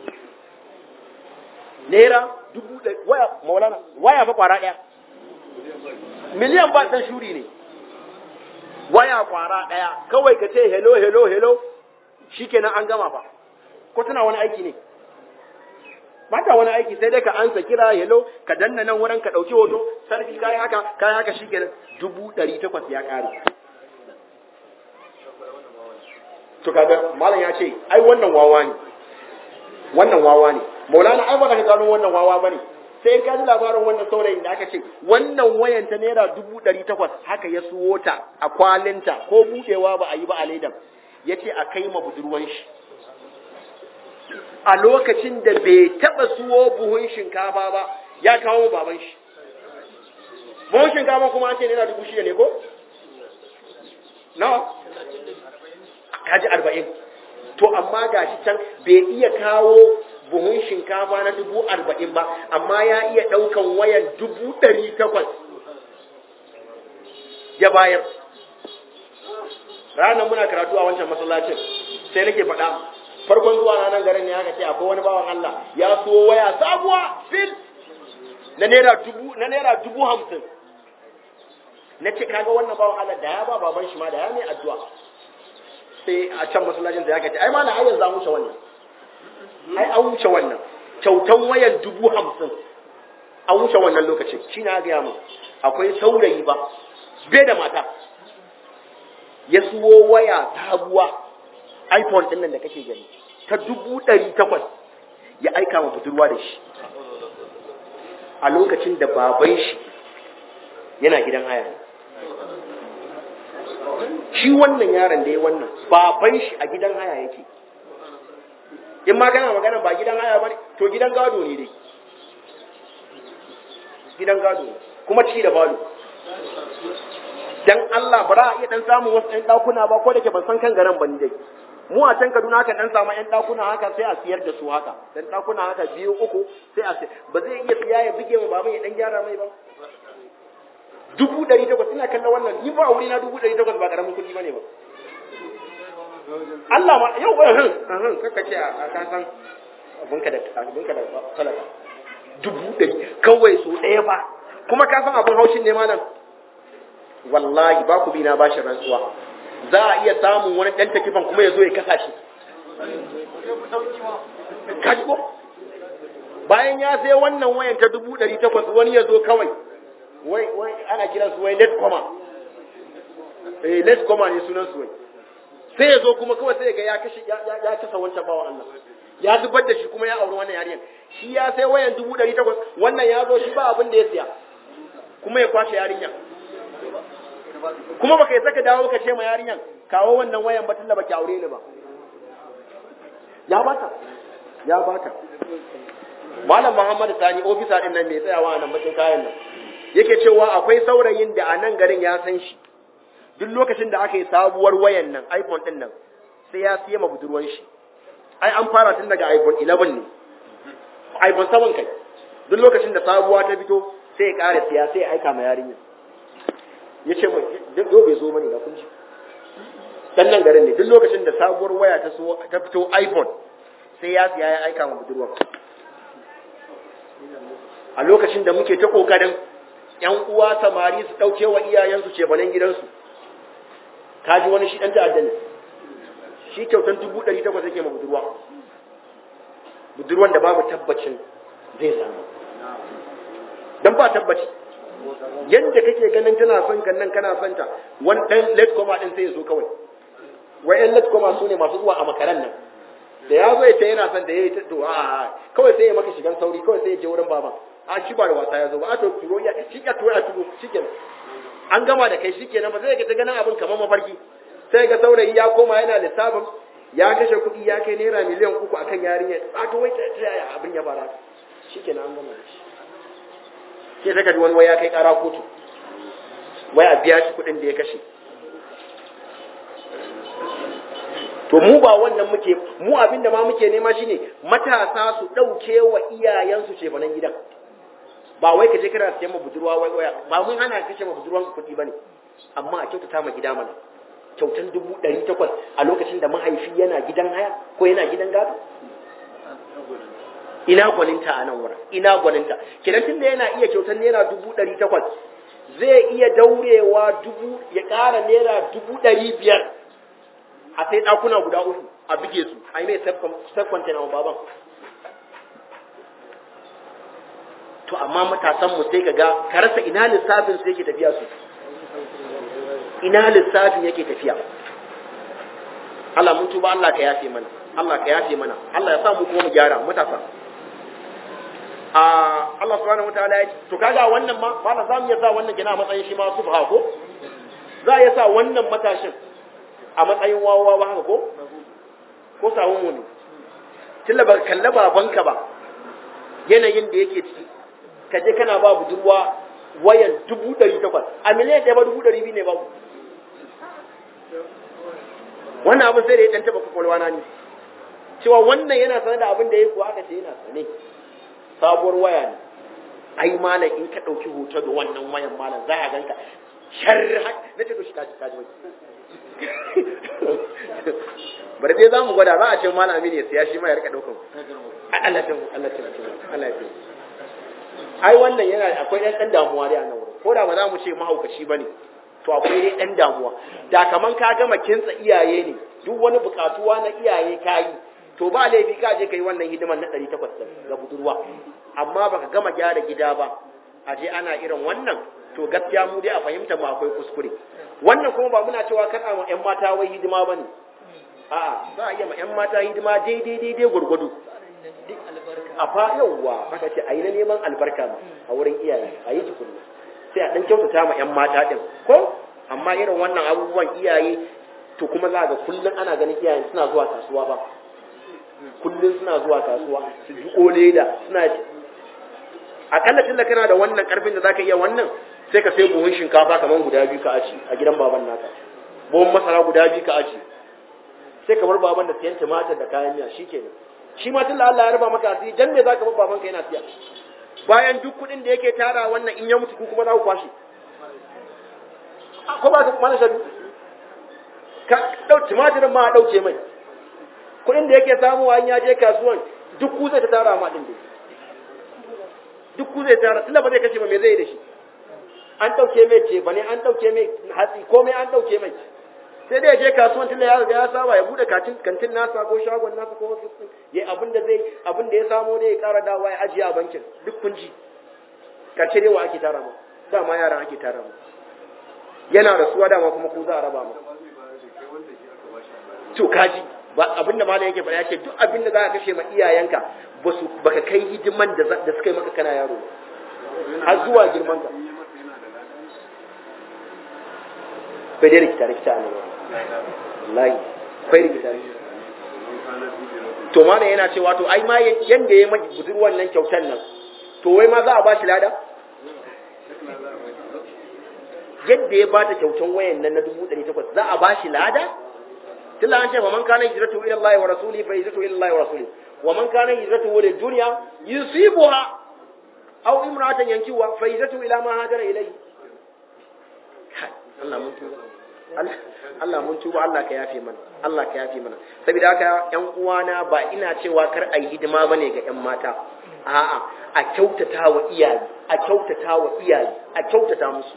naira dubu ɗari waya maulana waya fa kwara ɗaya miliyan ba ɗan shuri ne waya kwara ɗaya kawai ka ce hello hello hello shikenan an gama fa ko tana wani aiki ne mata wani aiki sai dai ka ansa kira hello ka danna nan wurin ka ɗauki hoto sarki kayi haka kayi haka shikenan dubu ɗari takwas ya ƙare to kaga malam ya ce ai wannan wawa ne wannan wawa ne maulana ai baka gano wannan wawa bane sai in ka ji labarin wannan saurayin da aka ce wannan wayan ta naira dubu ɗari takwas haka ya suwo ta a kwalinta ko buɗewa ba a yi ba a ledan ya ce a kai ma budurwan shi a lokacin da bai taɓa suwo buhun shinkafa ba ya kawo baban shi buhun shinkafa kuma an ce naira dubu shida ne ko nawa kaji arba'in to amma ga shi can bai iya kawo buhun shinkafa na dubu arba'in ba amma ya iya ɗaukan wayan dubu ɗari takwas ya bayar ranar muna karatu a wancan masallacin sai nake faɗa farkon zuwa na nan garin ne aka ce akwai wani bawan Allah ya so waya sabuwa fil na naira dubu na naira dubu hamsin na ce kaga wannan bawan Allah da ya ba baban shi ma da ya mai addu'a sai a can masallacin da ya ce ai ma na ayyan za mu wuce wannan ai an wuce wannan kyautan wayan dubu hamsin an wuce wannan lokacin shi na gaya mu akwai saurayi ba bai da mata ya suwo waya sabuwa iphone ɗin nan da kake gani ta dubu ɗari takwas ya aika ma budurwa da shi a lokacin da baban shi yana gidan haya ne shi wannan yaron da ya wannan baban shi a gidan haya yake in ma kana magana ba gidan haya ba ne to gidan gado ne dai gidan gado ne kuma ci da balo dan Allah ba za a iya dan samun wasu ɗan ɗakuna ba ko da ke ban san kan garan ban dai mu a can Kaduna haka dan samu ɗan ɗakuna haka sai a siyar da su haka dan ɗakuna haka biyu uku sai a siyar ba zai iya siya ya buge mu baban ya dan gyara mai ba dubu ɗari takwas ina kallon wannan ni ba wuri na dubu ɗari takwas ba ƙaramin kuɗi ba ne ba Allah ma yau ba hin hin kaka ce a ka san abinka da abinka da talaka dubu ɗari kawai so ɗaya ba kuma ka san abin haushin ne malam wallahi ba ku bi na bashi rantsuwa za a iya samun wani ɗan takifan kuma ya zo ya kasa shi kaji ko bayan ya sai wannan wayan ta dubu ɗari takwas wani ya zo kawai wai wai ana kiran su wai let koma eh let koma ne sunan su wai sai ya zo kuma kawai sai ga ya kashe ya ya kasa wancan bawan Allah ya zubar da shi kuma ya auri wannan yarinyar shi ya sai wayan dubu ɗari takwas wannan ya zo shi ba abin da ya siya kuma ya kwashe yarinyar kuma baka yi saka dawo ka ce ma yarinyar kawo wannan wayan ba tunda baki aure ni ba ya bata ya bata malam muhammad sani ofisa din nan mai tsayawa a nan bakin kayan nan yake cewa akwai saurayin da a nan garin ya san shi duk lokacin da aka yi sabuwar wayan nan iphone din nan sai ya siya ma budurwan shi ai an fara tun daga iphone 11 ne iphone 7 kai duk lokacin da sabuwa ta fito sai ya ƙara siya sai ya aika ma yarinya ya ce mai yau bai zo mani da kun ji dan nan garin ne duk lokacin da sabuwar waya ta so ta fito iphone sai ya siya ya aika ma budurwa a lokacin da muke ta kokarin yan uwa samari su dauke wa iyayensu ce banan gidansu ka ji wani shi dan ta'adda ne shi kyautan dubu ɗari takwas yake ma budurwa budurwan da babu tabbacin zai samu dan ba tabbaci yadda kake ganin tana son kan nan kana son ta wani ɗan late coma ɗin sai ya zo kawai wai ɗan late coma su ne masu zuwa a makaran nan da ya zo ya ce yana son da ya yi ta to a kawai sai ya maka shigan sauri kawai sai ya je wurin baban a shi ba da wasa ya zo ba a to turo ya shi ya turo ya turo shikenan an gama da kai shikenan ba zai ga ta ganin abin kamar mafarki sai ga saurayi ya koma yana lissafin ya kashe kuɗi ya kai naira miliyan uku akan yarinya a to wai ta yaya abin ya fara shikenan an gama da shi sai saka wani waya kai kara kotu wai a biya shi kudin da ya kashe to mu ba wannan muke mu abin da ma muke nema shine matasa su dauke wa iyayensu ce banan gidan ba wai kaje kana siyan ma budurwa wai waya ba mun hana kace ma budurwan ku kudi bane amma a kyautata ma gida mana kyautan dubu ɗari takwas a lokacin da mahaifi yana gidan haya ko yana gidan gado ina gwaninta a nan wurin ina gwaninta kenan tunda yana iya kyautar naira dubu ɗari takwas zai iya daurewa dubu ya ƙara naira dubu ɗari biyar a sai ɗakuna guda uku a bige su a yi mai self-container wa baban to amma matasan mu sai kaga ka rasa ina lissafin su yake tafiya su ina lissafin yake tafiya Allah mun tuba Allah ka yafe mana Allah ka yafe mana Allah ya sa mu kuma mu gyara matasa a Allah subhanahu wataala ya to kaga wannan ma malam zamu iya sa wannan gina a matsayin shi ma subha ko za a iya sa wannan matashin a matsayin wawa ba haka ko ko sawun wani tilla ba kalla babanka ba yanayin da yake ciki ka je kana ba budurwa wayan dubu ɗari takwas a miliyan ɗaya ba dubu ɗari biyu ne babu wannan abin sai da ya ɗan taɓa kwakwalwa na ne cewa wannan yana sanar da abin da ya kuwa aka ce yana sane sabuwar waya ne ai malam in ka ɗauki hoto da wannan wayan malam za a ganka shar na ce to shi kaji kaji wai bari dai za mu gwada za a ce malam aminu ya siya shi ma ya rika ɗaukan Allah ta Allah ta Allah ta ai wannan yana akwai ɗan ɗan damuwa dai a nan wurin ko da ba za mu ce mahaukaci ba ne to akwai dai ɗan damuwa da kaman ka gama kintsa iyaye ne duk wani buƙatuwa na iyaye ka yi to ba laifi ka je ka yi wannan hidiman na ɗari takwas ga budurwa amma baka gama gyara gida ba a je ana irin wannan to gaskiya mu dai a fahimta mu akwai kuskure wannan kuma ba muna cewa kan a ƴan mata wai hidima ba ne a'a za a iya ma ƴan mata hidima daidai daidai gwargwado a fa yawwa aka ce a yi na neman albarka ma a wurin iyaye a yi tukunna sai a ɗan kyautata ma 'yan mata ɗin ko amma irin wannan abubuwan iyaye to kuma za ga kullum ana ganin iyaye suna zuwa kasuwa ba kullum suna zuwa kasuwa su ji ole da suna akalla tunda kana da wannan karfin da zaka iya wannan sai ka sai buhun shinkafa kamar guda biyu ka aci a gidan baban naka buhun masara guda biyu ka aci sai kamar baban da siyan tumatir da kayan miya shikenan shi ma tunda Allah ya raba maka asiri dan me zaka bar babanka yana siya bayan duk kuɗin da yake tara wannan in ya mutu ku kuma za ku kwashe ko ba ka mana shadu ka dau tumatirin ma a dauke mai kuɗin da yake samuwa in ya je kasuwan duk ku zai ta tara ma din dai duk ku zai tara tunda ba zai kashe ba me zai yi da shi an dauke mai ce bane an dauke mai hatsi komai an dauke mai sai dai ya je kasuwan tunda ya riga ya saba ya bude katin kantin nasa ko shagon nasa ko ofis din yayi abin da zai abin da ya samo dai ya ƙara dawa ya ajiye a bankin duk kun ji karshe dai wa ake tara mu dama yaran ake tara mu yana rasuwa dama kuma ku za a raba mu to kaji ba abin da malam yake faɗa ya ce duk abin da za ka kashe ma iyayenka ba su baka kai hidiman da da suka yi maka kana yaro har zuwa girman ka bai dai rikita rikita ne wallahi akwai rikita to mana yana cewa to ai ma yanda ya maki budurwan nan kyautan nan to wai ma za a ba shi lada yadda ya bata kyautan wayan nan na dubu ɗari takwas za a ba shi lada tilla an ce fa man kana hijratu ila Allah wa rasuli fa hijratu ila Allah wa rasuli wa man kana hijratu lid dunya yusibuha aw imra'atan yankiwa fa hijratu ila ma hajara ilayhi Allah mun tuba Allah mun tuba Allah ka yafe mana Allah ka yafe mana saboda haka ƴan uwana ba ina cewa kar a yi hidima bane ga ƴan mata a'a a kyautata wa iyaye a kyautata wa iyaye a kyautata musu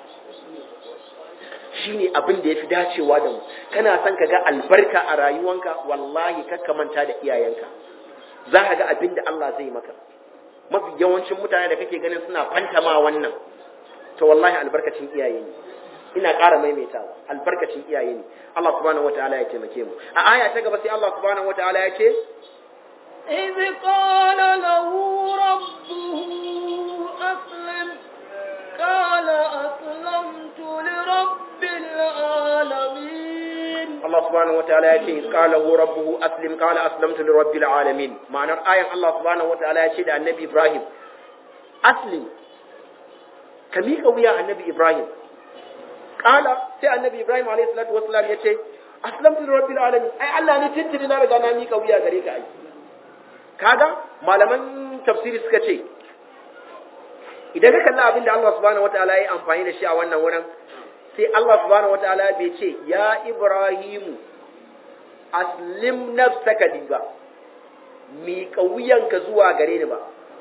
shine abin da yafi dacewa da mu kana son ka ga albarka a rayuwanka wallahi kakka manta da iyayenka za ka ga abin da Allah zai maka mafi yawancin mutane da kake ganin suna fantama wannan to wallahi albarkacin iyaye ne ina ƙara maimaitawa albarkacin iyaye ne Allah subhanahu wataala ya taimake mu a aya ta gaba sai Allah subhanahu wataala ya ce إذ قال له ربه أسلم قال أسلمت لرب العالمين Allah subhanahu wataala ya ce qala hu rabbuhu aslim qala aslamtu lirabbil alamin ma'anar ayan Allah subhanahu wataala ya ce da annabi Ibrahim aslim ka miƙa wuya annabi Ibrahim qala sai annabi Ibrahim alayhi salatu wassalam ya ce aslamtu lirabbil alamin ai Allah ne tintini na riga na miƙa wuya gare ka ai kaga malaman tafsiri suka ce idan ka kalla abin da Allah subhanahu wataala ya yi amfani da shi a wannan wurin sai Allah subhanahu wataala bai ce ya Ibrahimu aslim nafsaka li ba miƙa wuyanka zuwa gare ni ba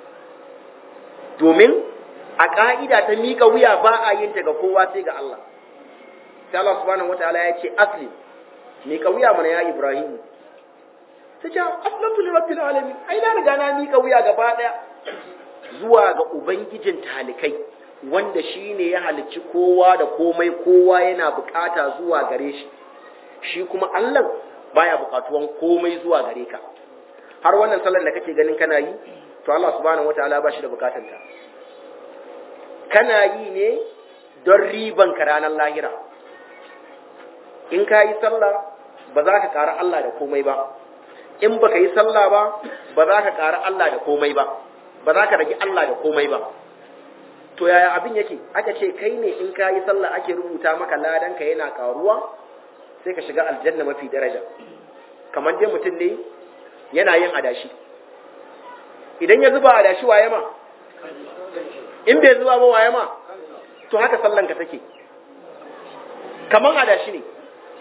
domin a ƙa'ida ta miƙa wuya ba a yin ta ga kowa sai ga Allah sai Allah subhanahu wataala ya ce aslim miƙa wuya mana ya Ibrahimu ta ce aslamtu li rabbil alamin ai na riga na miƙa wuya gaba daya zuwa ga ubangijin talikai wanda shi ne ya halicci kowa da komai kowa yana bukata zuwa gare shi shi kuma Allah baya bukatuwan komai zuwa gare ka har wannan sallar da kake ganin kana yi to Allah subhanahu wataala ba shi da bukatanta ta kana yi ne don riban ka ranar lahira in ka yi sallah ba za ka ƙara Allah da komai ba in baka yi sallah ba ba za ka ƙara Allah da komai ba ba za ka rage Allah da komai ba to yaya abin yake aka ce kai ne in ka yi sallah ake rubuta maka ladan ka yana karuwa sai ka shiga aljanna mafi daraja kamar dai mutum ne yana yin adashi idan ya zuba adashi waye ma in bai zuba ba waye ma to haka sallan ka take kamar adashi ne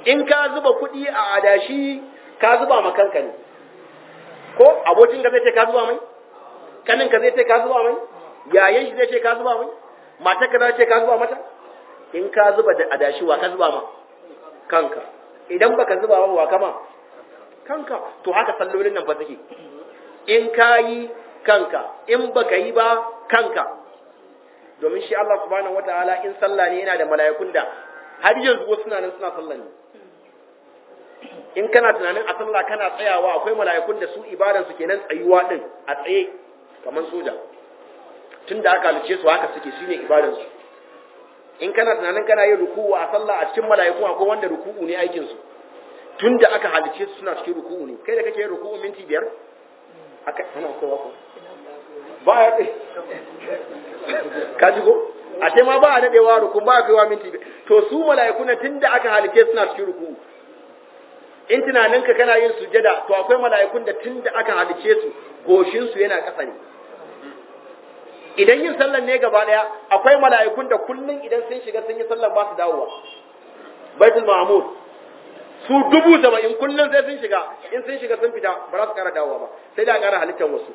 in ka zuba kuɗi a adashi ka zuba ma kanka ne ko abokin ka zai ce ka zuba mai kanin ka zai ce ka zuba mai yayan shi zai ce ka zuba mai matar ka zai ce ka zuba mata in ka zuba da adashi wa ka zuba ma kanka idan baka zuba ba wa kama kanka to haka sallolin nan ba suke in ka yi kanka in baka yi ba kanka domin shi Allah subhanahu wataala in sallah ne yana da mala'ikun da har yanzu wasu suna nan suna sallah ne in kana tunanin a sallah kana tsayawa akwai mala'ikun da su ibadan su kenan tsayuwa din a tsaye kamar soja tunda aka halice su haka suke shine ibadan su in kana tunanin kana yin ruku'u a sallah a cikin mala'iku akwai wanda ruku'u ne aikin su tunda aka halice su suna cikin ruku'u ne kai da kake yin ruku'u minti biyar aka ana kowa ko ba ya ka ji ko a ce ma ba a dadewa ruku ba a kaiwa minti biyar to su mala'iku na tunda aka halice suna cikin ruku'u in tunaninka kana yin sujada to akwai mala'ikun da tunda aka halice su goshin su yana ƙasa ne idan yin sallar ne gaba daya akwai mala'ikun da kullun idan sun shiga sun yi sallar ba su dawowa baitul mahmud su dubu saba'in kullun sai sun shiga in sun shiga sun fita ba za su kara dawowa ba sai da kara halittar wasu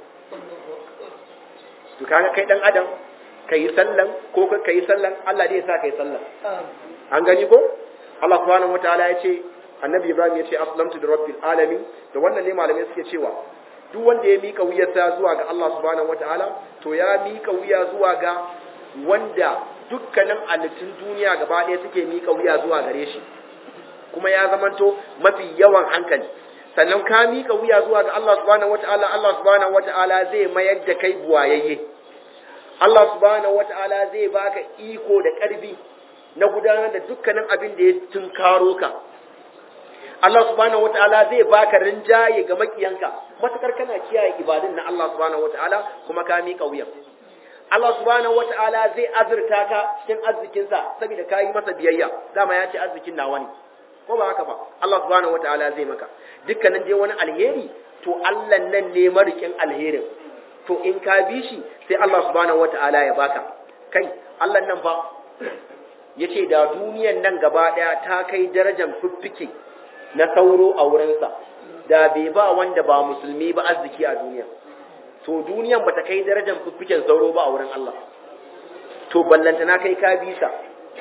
to kaga kai dan adam kai sallan ko ka yi sallan Allah dai ya sa kai sallan an gani ko Allah subhanahu wataala ya ce annabi Ibrahim ya ce aslamtu da rabbil alamin da wannan ne malamai suke cewa duk wanda ya mika wuyarsa zuwa ga Allah subhanahu wataala to ya mika wuya zuwa ga wanda dukkanin halittun duniya gaba ɗaya suke mika wuya zuwa gare shi kuma ya zamanto mafi yawan hankali sannan ka mika wuya zuwa ga Allah subhanahu wataala Allah subhanahu wataala zai mayar da kai buwayayye Allah subhanahu wataala zai baka iko da ƙarfi na gudanar da dukkanin abin da ya tunkaro ka Allah subhanahu wataala zai baka rinjaye ga makiyanka matakar kana kiyaye ibadun na Allah subhanahu wataala kuma ka miƙa wuyan Allah subhanahu wataala zai azurta ka cikin arzikinsa saboda ka yi masa biyayya dama ya ce arzikin nawa ne ko ba haka ba Allah subhanahu wataala zai maka dukkanin dai wani alheri to Allah nan ne marikin alherin to in ka bi shi sai Allah subhanahu wataala ya baka kai Allah nan fa yace da duniyan nan gaba daya ta kai darajar fiffike na sauro a wurinsa da bai ba wanda ba musulmi ba arziki a duniya to duniyan bata kai darajar fiffiken sauro ba a wurin Allah to ballanta na kai ka bisa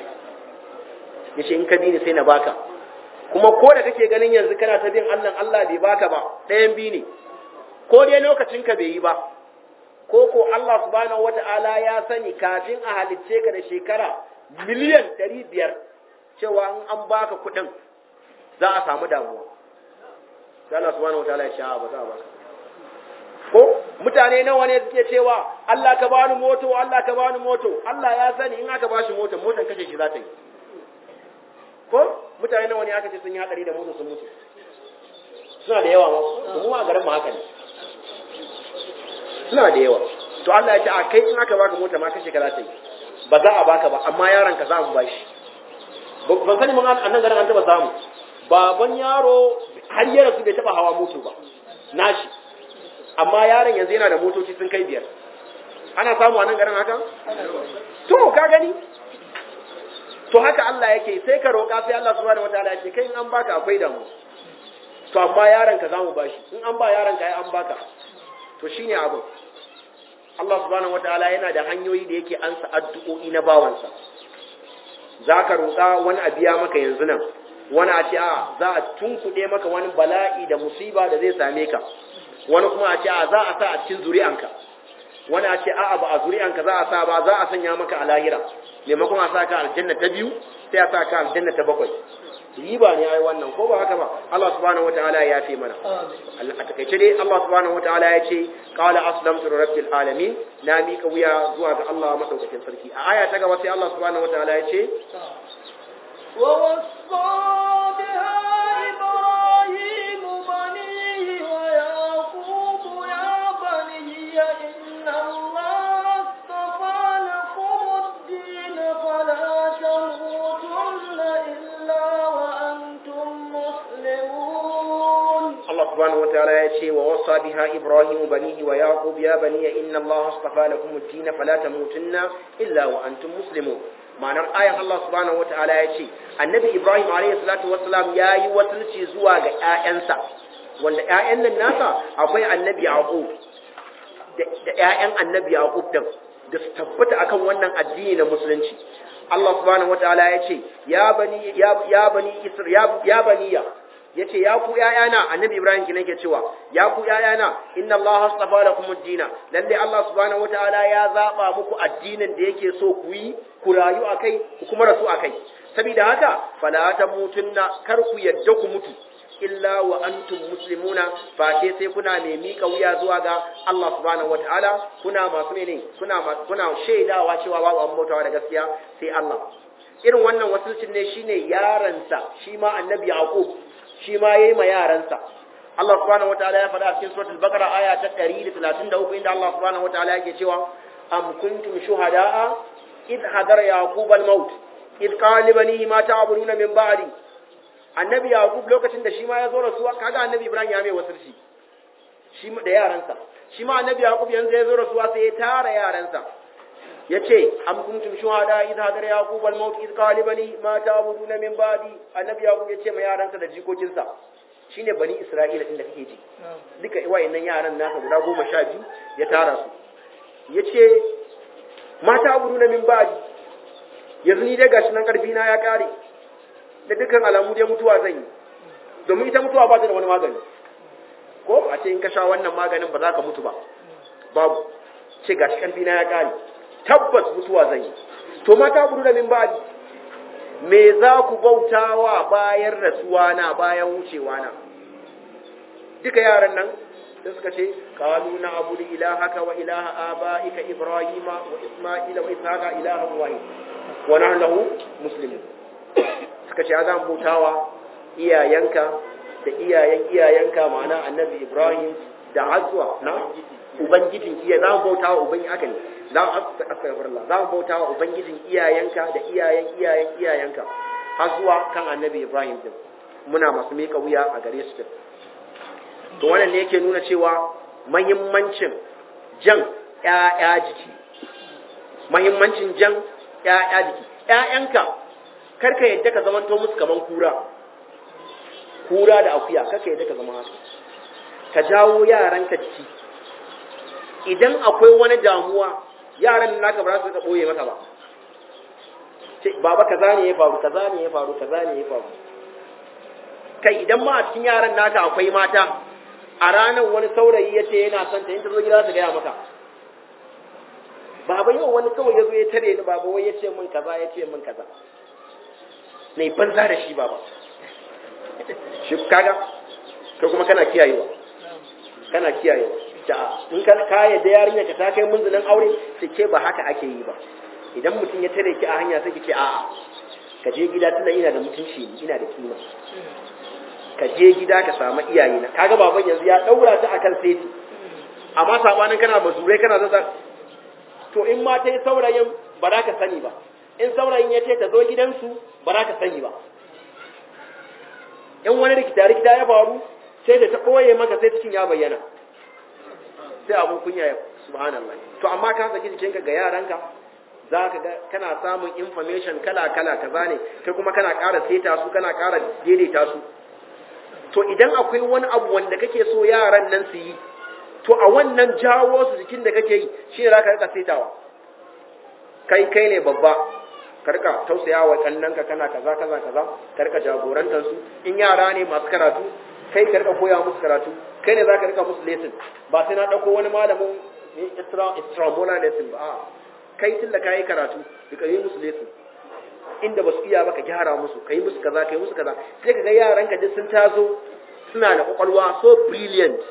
yace in ka bi ni sai na baka kuma ko da kake ganin yanzu kana ta bin Allah Allah bai baka ba ɗayan bi ne ko dai lokacin ka bai yi ba ko ko Allah subhanahu wata'ala ya sani kafin a halicce ka da shekara miliyan ɗari biyar cewa in an baka kuɗin za a samu damuwa sai Allah subhanahu wataala ya sha ba za ba ko mutane nawa ne suke cewa Allah ka bani moto Allah ka bani moto Allah ya sani in aka bashi moto motan kashe shi za ta yi ko mutane nawa ne aka ce sun yi hadari da moto sun mutu suna da yawa ma mu a garin mu haka ne suna da yawa to Allah ya ce a kai in aka baka mota ma kashe ka za ta yi ba za a baka ba amma yaron ka za mu bashi ban sani mun annan garin an taba samu baban yaro har ya rasu bai taba hawa moto ba nashi amma yaron yanzu yana da motoci sun kai biyar ana samu a nan garin haka to ka gani to haka Allah yake sai ka roƙa sai Allah subhanahu wataala yake kai in an baka akwai damu to amma yaron ka zamu bashi in an ba yaron ka ai an baka to shine abin Allah subhanahu wataala yana da hanyoyi da yake ansa addu'o'i na bawansa zaka roƙa wani a biya maka yanzu nan wani a ce a za a tunkuɗe maka wani bala'i da musiba da zai same ka wani kuma a ce a za a sa a cikin zuri'anka wani a ce a'a ba a zuri'anka za a sa ba za a sanya maka a lahira maimakon a sa ka aljanna ta biyu sai a sa ka aljanna ta bakwai riba ne ai wannan ko ba haka ba Allah subhanahu wataala ya yafe mana a takaice dai Allah subhanahu wataala ya ce qala aslamtu rabbil alamin na mika wuya zuwa ga Allah madaukakin sarki a aya ta gaba sai Allah subhanahu wataala ya ce ووصى بها إبراهيم بنيه ويعقوب يا بني إن الله اصطفى لكم الدين فلا تموتن إلا وأنتم مسلمون subhanahu wataala ya ce wa wasa biha ibrahimu banihi wa yaqub ya bani inna Allah astafa lakum ad-din fala tamutunna illa wa antum muslimun ma'anar ayan Allah subhanahu wataala ya ce annabi ibrahim alayhi salatu wassalam yayi wasulci zuwa ga ƴaƴansa wanda ƴaƴan nan nasa akwai annabi yaqub da ƴaƴan annabi yaqub din da su tabbata akan wannan addini na musulunci Allah subhanahu wataala ya ce ya bani ya bani isra ya baniya yace ya ku yayana annabi ibrahim kin yake cewa ya ku yayana inna allaha astafa lakum ad-dina lalle allah subhanahu wataala ya zaba muku addinin da yake so ku yi ku rayu akai ku kuma rasu akai saboda haka fala tamutunna kar ku yadda ku mutu illa wa antum muslimuna fa sai sai kuna mai mika wuya zuwa ga Allah subhanahu wataala kuna masu ne kuna kuna shaidawa cewa babu an bautawa da gaskiya sai Allah irin wannan wasulcin ne shine yaransa shi ma annabi yaqub shi ma yayi ma yaransa Allah subhanahu wataala ya faɗa a cikin suratul baqara aya ta 133 inda Allah subhanahu wataala yake cewa am kuntum shuhadaa id hadara yaqub al-maut id qala li banihi ma ta'buduna min ba'di annabi yaqub lokacin da shi ma ya zo rasuwa kaga annabi ibrahim ya mai wasirci shi da yaransa shi ma annabi yaqub yanzu ya zo rasuwa sai ya tara yaransa yace am kuntum shuhada idh hadara yaqub al maut idh qala bani ma ta'buduna min ba'di annabi yaqub yace ma yaransa da jikokinsa shine bani isra'ila din da kake ji duka wayannan yaran nasa guda goma sha biyu ya tara su yace ma ta'buduna min ba'di yanzu ni dai gashi nan karfi na ya kare da dukkan alamu dai mutuwa zan yi domin ita mutuwa ba ta da wani magani ko a ce in ka sha wannan maganin ba za ka mutu ba babu ce gashi karfi na ya kare tabbas mutuwa zan yi to mata gudu da min ba'di me za ku bautawa bayan rasuwa na bayan wucewa na duka yaran nan sai suka ce qalu na abudu ilahaka wa ilaha abaika ibrahima wa isma'ila wa ishaqa ilahan wahid wa nahnu lahu muslimun suka ce za mu bautawa iyayenka da iyayen iyayenka ma'ana annabi ibrahim da azwa na ubangijin iya za mu bautawa ubangiji aka ne za mu astaghfirullah za mu bautawa ubangijin iyayenka da iyayen iyayen iyayenka har zuwa kan annabi ibrahim din muna masu mika wuya a gare su to wannan ne yake nuna cewa mahimmancin jan ƴaƴa jiki mahimmancin jan ƴaƴa jiki ƴaƴanka karka yadda ka zamanto musu kaman kura kura da akuya karka yadda ka zama haka ka jawo yaranka jiki idan akwai wani damuwa yaran naka ba za su ka boye maka ba ce baba kaza ne ya faru kaza ne ya faru kaza ne ya faru kai idan ma a cikin yaran naka akwai mata a ranar wani saurayi ya ce yana son ta yin ta zo gida su gaya maka baba yau wani kawai ya zo ya tare ni baba wai ya ce min kaza ya ce min kaza na yi banza da shi baba shi kaga ko kuma kana kiyayewa kana kiyayewa da in ka kaya da yarinya ka ta kai munzulin aure sai ke ba haka ake yi ba idan mutum ya tare ki a hanya sai ki ce a'a ka je gida tunda ina da mutunci ina da kima ka je gida ka samu iyaye na kaga baban yanzu ya daura ta akan seti amma sabanin kana bazurai kana zaza to in ma ta yi saurayin ba za ka sani ba in saurayin ya ce ta zo gidansu ba za ka sani ba in wani rikita-rikita ya faru sai da ta ɓoye maka sai cikin ya bayyana sai abin kunya ya subhanallah to amma ka saki jikinka ga yaranka za ka ga kana samun information kala-kala kaza ne kai kuma kana ƙara seta su kana ƙara daidaita su to idan akwai wani abu wanda kake so yaran nan su yi to a wannan jawo su jikin da kake yi shi ne za ka rika setawa kai kai ne babba ka rika tausaya wa kannanka kana kaza kaza kaza ka rika jagorantar su in yara ne masu karatu kai ka rika koya musu karatu kai ne za ka rika musu lesson ba sai na dauko wani malamin extra extramolar lesson ba a kai tun da ka yi karatu ka yi musu lesson inda ba su iya ba ka gyara musu ka yi musu kaza ka yi musu kaza sai ka ga yaran ka duk sun taso suna da kwakwalwa so brilliant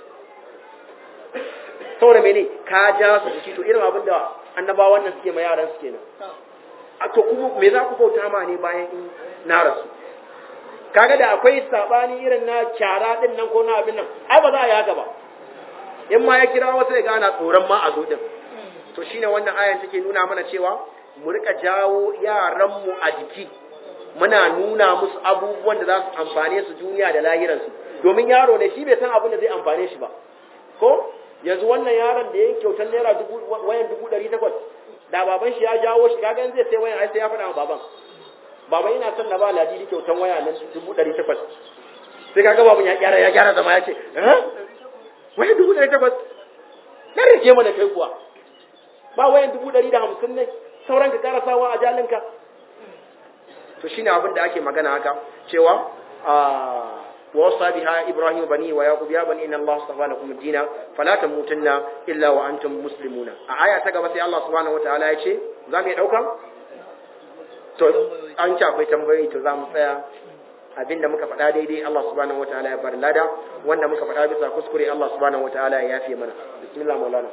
saboda mene ka ja su jiki to irin abin da annabawan nan suke ma yaran su kenan a to kuma me za ku bauta ma ne bayan in na rasu kaga da akwai sabani irin na kyara din nan ko na abin nan ai ba za a yi haka ba in ma ya kira wasu ya gana tsoron ma a zo din to shine wannan ayan take nuna mana cewa mu rika jawo yaran mu a jiki muna nuna musu abubuwan da za su amfane su duniya da lahiransu domin yaro ne shi bai san abin da zai amfane shi ba ko yanzu wannan yaron da ya yi kyautar naira dubu wayan dubu ɗari takwas da baban shi ya jawo shi kaga in zai sai wayan ai sai ya faɗa wa baban baban yana son na ba ladidi kyautar waya na dubu ɗari takwas sai kaga baban ya gyara ya gyara zama ya ce eh wayan dubu ɗari takwas na rike mana kai kuwa ba wayan dubu ɗari da hamsin ne sauran ka ƙara sawa a jalinka to shine abin da ake magana haka cewa ووصى بها إبراهيم بنيه ويعقوب يا بني إن الله اصطفى لكم الدين فلا تموتن إلا وأنتم مسلمون آية تقبل سي الله سبحانه وتعالى يشي زام يدعوكم to an ci akwai tambayoyi to za mu tsaya abinda muka faɗa daidai Allah subhanahu wataala ya bar lada wanda muka faɗa bisa kuskure Allah subhanahu wataala ya yafe mana bismillah maulana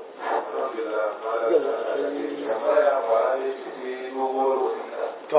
to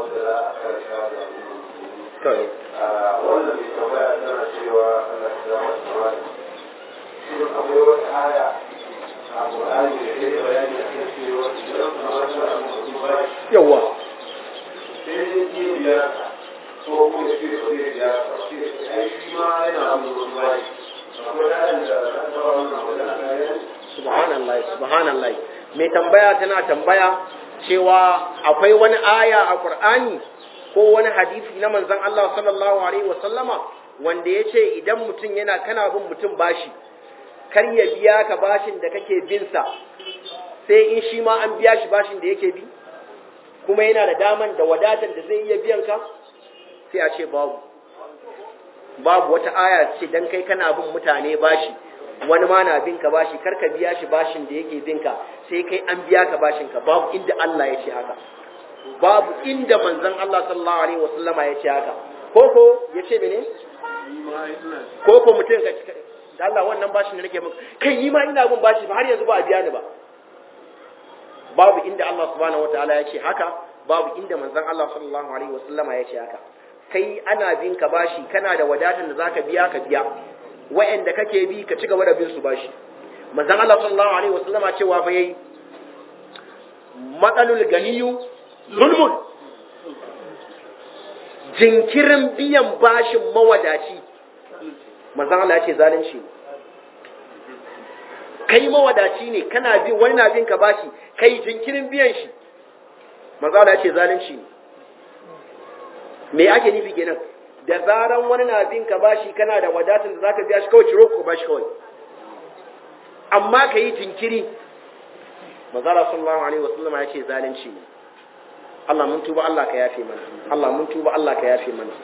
to ne wannan mai tambaya tana cewa Allah ya zama tsawa shi akwai wata aya a Qur'ani da ke bayani a kan cewa idan kamar tana mutum ba yawa sai ya yi biya ko kuma ya ce ba zai biya ba sai ai shi ma yana mutum ba akwai ayan da ta taɓa wannan magana ta yi subhanallah subhanallah mai tambaya tana tambaya cewa akwai wani aya a Qur'ani ko wani hadisi na manzon Allah sallallahu alaihi wasallama wanda ya ce idan mutum yana kana bin mutum bashi kar ya biya ka bashin da kake bin sa sai in shi ma an biya shi bashin da yake bi kuma yana da daman da wadatar da zai iya biyan ka sai a ce babu babu wata aya ce dan kai kana bin mutane bashi wani ma na bin ka bashi kar ka biya shi bashin da yake bin ka sai kai an biya ka bashin ka babu inda Allah ya ce haka babu inda manzon Allah sallallahu alaihi wasallama ya ce haka koko ya ce mene koko mutum ka da Allah wannan bashin da nake maka kai ni ma ina bin bashi ba har yanzu ba a biya ni ba babu inda Allah subhanahu wataala ya ce haka babu inda manzon Allah sallallahu alaihi wasallama ya ce haka kai ana bin ka bashi kana da wadatar da zaka biya ka biya wa'anda kake bi ka ci gaba da bin su bashi manzon Allah sallallahu alaihi wasallama cewa fa yayi matsalul ganiyu zulmun jinkirin biyan bashin mawadaci manzon Allah ya ce zalunci ne kai mawadaci ne kana bin wani na bin ka bashi kai jinkirin biyan shi manzon Allah ya ce zalunci ne me ake nufi kenan da zaran wani na bin ka bashi kana da wadatar da zaka biya shi kawai ciro ko bashi kawai amma ka yi jinkiri manzala sallallahu alaihi wasallam ya ce zalunci ne Allah mun tuba Allah ka yafe mana Allah mun tuba Allah ka yafe mana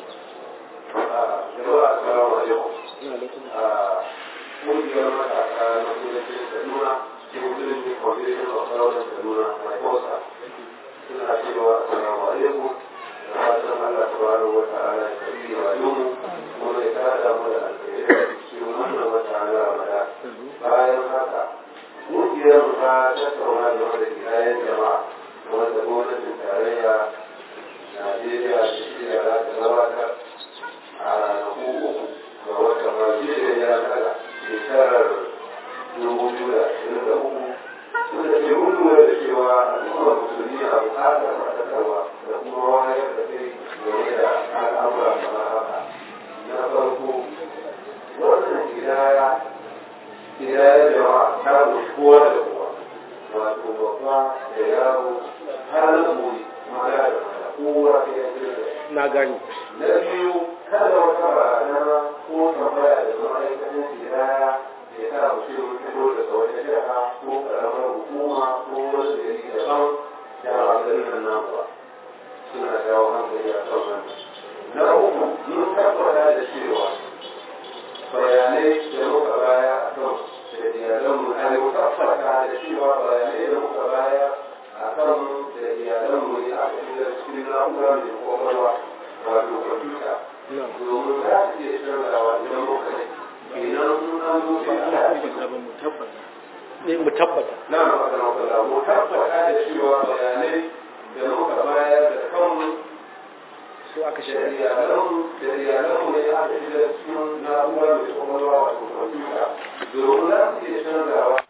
jama'a assalamu alaikum ƙungiyar matasa na kudancin kaduna ke musulunci foundation of southern kaduna mai kosa suna cewa assalamu alaikum da fatan allah subhanahu wa ta'ala ya karbi rayuwarmu kuma ya tada mu da alkhairai cikin wannan wata na ramadan bayan haka ƙungiyar ta tattauna game da kiyayen jama'a wanda gwamnatin tarayya najeriya da shirya za ta gabatar a ranaku uku ga watan rajin ya kada shekarar dubu biyu da ashirin da uku wanda ke lura da cewa al'ummar musulmi a bukatar faɗakarwa da kuma wayar da kai game da al'amura kamar haka na farko wannan gidaya gidaya jama'a ta gushi kowa da kowa wato babba da yaro har na muri maza da mata kowa ta yanzu da na gani na biyu kada wata barazana ko tambaya da ma'aikatan gidaya ya sa mutum fito daga wata jiha ko karamar hukuma ko wani gari daban da ba garin nan nan ba suna jawo hankali a kan wannan na uku mun tabbata da cewa bayanai da muka baya a kan da iyalanmu a ne tabbata da cewa bayanai da muka baya a kan da iyalanmu ne aka fi da cikin na'ura mai kwakwalwa wato kwamfuta domin za su iya canzawa idan muka yi idan sun an zo sai ana ne mu tabbata na magana kula mu tabbata da cewa bayanai da muka bayar da kanmu su aka da shirya iyalanmu da iyalanmu ne aka fi da cikin na'ura mai kwakwalwa wato kwamfuta domin za su iya canzawa